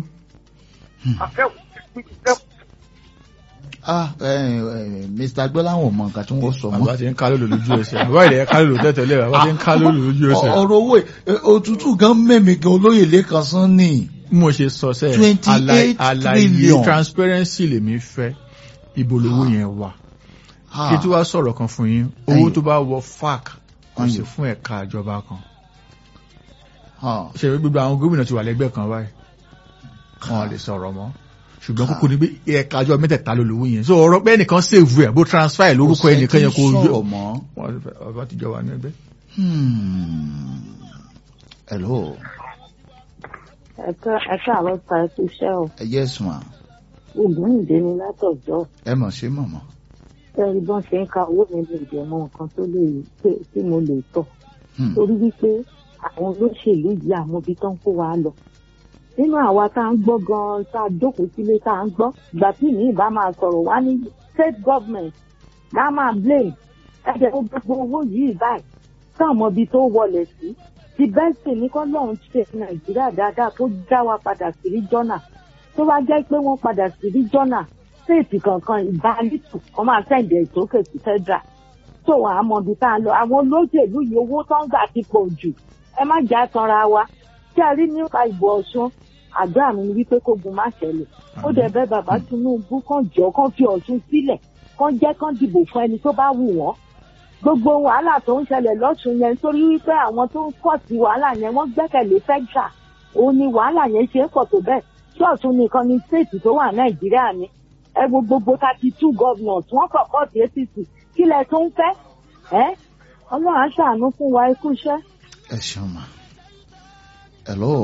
ah ẹ ẹ mr gbọ́láwọn mọ nǹkan tí wọ́n sọ bàbá mọ́. ti ń ká lólo lójú ẹsẹ̀ bàbá ìdẹ̀ ká lólo tẹ́tẹ̀lẹ̀ bàbá ti ń ká lólo lójú ẹsẹ̀. ọ̀rọ̀ owó ẹ, òtútù gan mẹ́mi gan olóyè lẹ́kan sán ni. bí mo ṣe sọ sẹ́ẹ̀ 28 àlàyé- àlàyé trillion. transparency lèmi fẹ́ ibo lówó yẹn wà. kí tí wàá sọ̀rọ̀ kan fún yín owó Ẹ̀yin. tó bá wọ fac kò sí Ẹ̀yin. fún ẹ̀ka ìjọba kan. Ah, ṣe gbogbo àwọn gómìnà ti wà lẹ́gbẹ́ kan báyìí wọn lè sọ̀rọ̀ mọ́ ṣùgbọ́n kókó ni pé ẹ̀ka àjọ mẹ́tẹ̀ẹ̀ta ló lówó yẹn so ọ̀rọ̀ pé ẹnìkan save ẹ̀ bó transfer ẹ̀ lórúkọ ẹnìkan yẹn kò sẹ́ni yọ sọ̀rọ̀ mọ́. wọn ọba ti jọ wà ní ẹgbẹ́. Hmm. hello ẹ̀ka ẹ̀ka àwọn ta ẹ̀kú iṣẹ́ o yes ma ògúnìdé ni látọ̀jọ́ ẹ mọ̀ sí mọ̀mọ́. ẹ̀rí bọ́n ṣe ń ka owó mi lè jẹ́ mọ́ nǹkan tó lè pé tí mo lè tọ̀ Hmm. torí wípé àwọn olóṣèlú yìí àwọn ibi tó ń kó wa lọ nínú àwa tá à ń gbọ́ gan-an tá a jókòó sílé tá à ń gbọ́ ìgbà tí mi ìbá máa sọ̀rọ̀ wá ní state government náà máa blame ẹ̀jẹ̀ gbogbo owó yìí báyìí táwọn ibi tó wọlé sí ti bẹ́ẹ̀ sì ní kọ́ lọ́run ṣe nàìjíríà dáadáa tó já wa padà sí rí jọ́nà tó bá jẹ́ pé wọ́n padà sí rí jọ́nà séètì kankan ìbálítù wọ́n máa sẹ́ǹdẹ̀ ìtókè sí federal tó wàá mọ ibi tá a lọ àwọn olóṣèlú yìí owó tó ń gbà ti pọ̀ jù ẹ má jà tanra wa tí a rí nípa ìbò ọ̀ṣun àdúrà mi ni wípé kógun má ṣẹlẹ̀ ó dẹ̀ bẹ̀ bàbá tinubu kàn jọ kàn fi ọ̀ṣun sílẹ̀ kàn jẹ́ kàn dìbò fún ẹni tó bá wù wọ́n gbogbo wàhálà tó ń ṣẹlẹ̀ lọ́sùn yẹn nítorí wípé àwọn tó ń pọ̀ sí wàhálà yẹn wọ́n gbẹ́kẹ̀lé federal òun ni wàhálà yẹn ṣe é pọ̀ tó bẹ́ẹ̀ tí ọ̀ṣun nìkan ni state tó wà nàìjíríà ni ẹ wo gbogbo thirty two governors wọ́n kọ̀ pọ̀ sí apc kí lẹ tó ń fẹ́ ẹ́ ọlọ́run á ṣàánú fún wa ikú iṣẹ́. ẹ ṣeun ma hello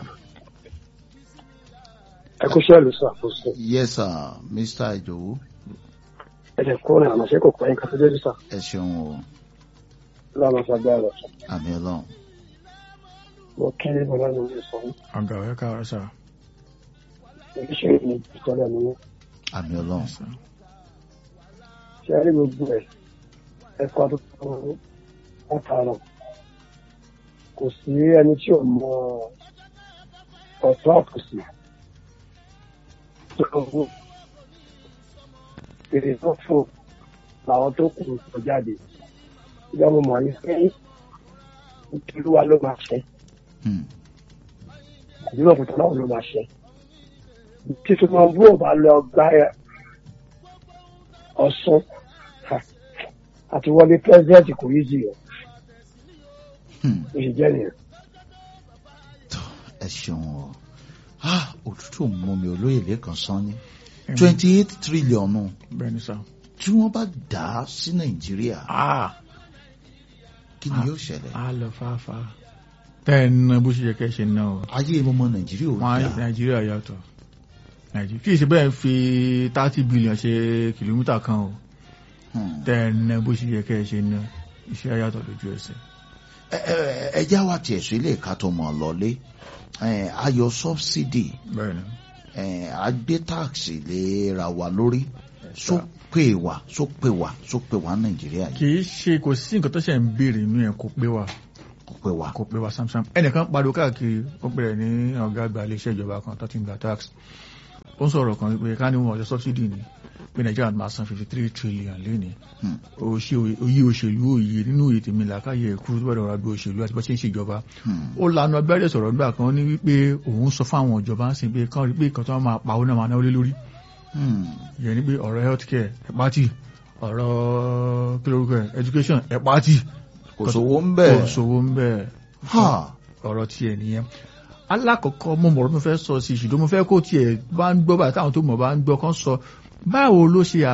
ẹ kú sẹ́ẹ̀lù ṣàkóso yes sir mr ijowu ẹ̀jẹ̀ kó rìn àmọ́ ṣé kò pẹ́ nǹkan tó dé sà ẹ ṣeun o lọ́nà ṣàgbéyà lọ sọ. àmì ọlọ́run mo kí ní bọ́lá ní ilé sọ ọ̀gá ẹ̀ káàárọ̀ sà. oníṣẹ́ ìní ìtọ́lẹ̀ mi àmì ọlọ́run ṣe rí gbogbo ẹ̀ ẹ̀kọ́ tó tó látara kò sí ẹni tí ò mọ ọ̀tún àkùsì tó lọ́wọ́ èrè tó fò làwọn tó kù sọ jáde ìjọba mo mọ̀ ní pé olúwa ló máa ṣe Hmm. àdúrà òkúta náà ló máa ṣe tí Tinubu ò bá lọ gbá ẹ Ọ̀ṣun ha, àti wọlé pírẹsidẹ́ǹtì kò yí jì ọ́ Hmm. ó ṣe jẹ́ nìyẹn. ẹ ṣeun o ah òtútù mú mi olóyè lẹ́kan sanni twenty eight trillion nù bẹ́ẹ̀ ni sà. tí wọ́n bá dà á sí nàìjíríà ah kí ni yóò ṣẹlẹ̀ a lọ fáfá. tẹ́ ẹ ná bó ṣe yẹ kẹ́ ẹ ṣe ná o. ayé ọmọ nàìjíríà ò wọn á dà nàìjíríà yàtọ̀ nàìjíríà kì í ṣe bẹ́ẹ̀ fi thirty billion ṣe kìlómítà kan o. Hmm. tẹ́ ẹ ná bó ṣe yẹ kẹ́ ẹ ṣe ná iṣẹ́ yàtọ̀ lójú ẹsẹ̀. Ẹ- ẹ- ẹ já wa tiẹ̀ sí ilé ìka tó mọ̀ lọ́lé Eh, ayọ̀ subsidy bẹ́ẹ̀ ni. eh, agbé táàsì lè ra wa lórí só pè wá só pè wá só pè wá nàìjíríà yìí kì í ṣe kò sí nǹkan tó ṣe ń béèrè inú ẹ̀ kó pé wa kò pè wá kò pé wa samsam ẹnìkan pariwo káàkiri ó bẹ̀rẹ̀ ní ọ̀gá àgbà iléeṣẹ́ ìjọba kan tó ti ń gba tax ó ń sọ̀rọ̀ kan wípé ká ní wọn ọjọ́ subsidy ni pé nàìjíríà máa san fifty three trillion lénìí Hmm. òṣè oyè òṣèlú òye nínú òye tèmi làákàyè kúrú tó bẹ̀rẹ̀ ọ̀rọ̀ àgbẹ̀ òṣèlú àti bó ṣe ń ṣèjọba Hmm. ó lanu abẹ́rẹ́ sọ̀rọ̀ nígbà kan ní wípé òun sọ fáwọn ìjọba ń sìn pé kán rí pé ìkan tó wọn máa pawó náà máa náwó lé lórí Hmm. ìyẹn ni pé ọ̀rọ̀ health care ẹ̀ pátì ọ̀rọ̀ kí lórúkọ ẹ̀ education ẹ̀ pátì kò sówó ń bẹ̀ kò sówó ń bẹ̀ ha ọ̀rọ̀ tiẹ̀ nìyẹn alákọ̀ọ́kọ́ mo mọ̀rọ̀ mo fẹ́ sọ sí ṣùgbọ́n mo fẹ́ kó tiẹ̀ bá ń gbọ́ báyìí táwọn tó mọ̀ bá ń gbọ́ kán sọ báwo ló ṣe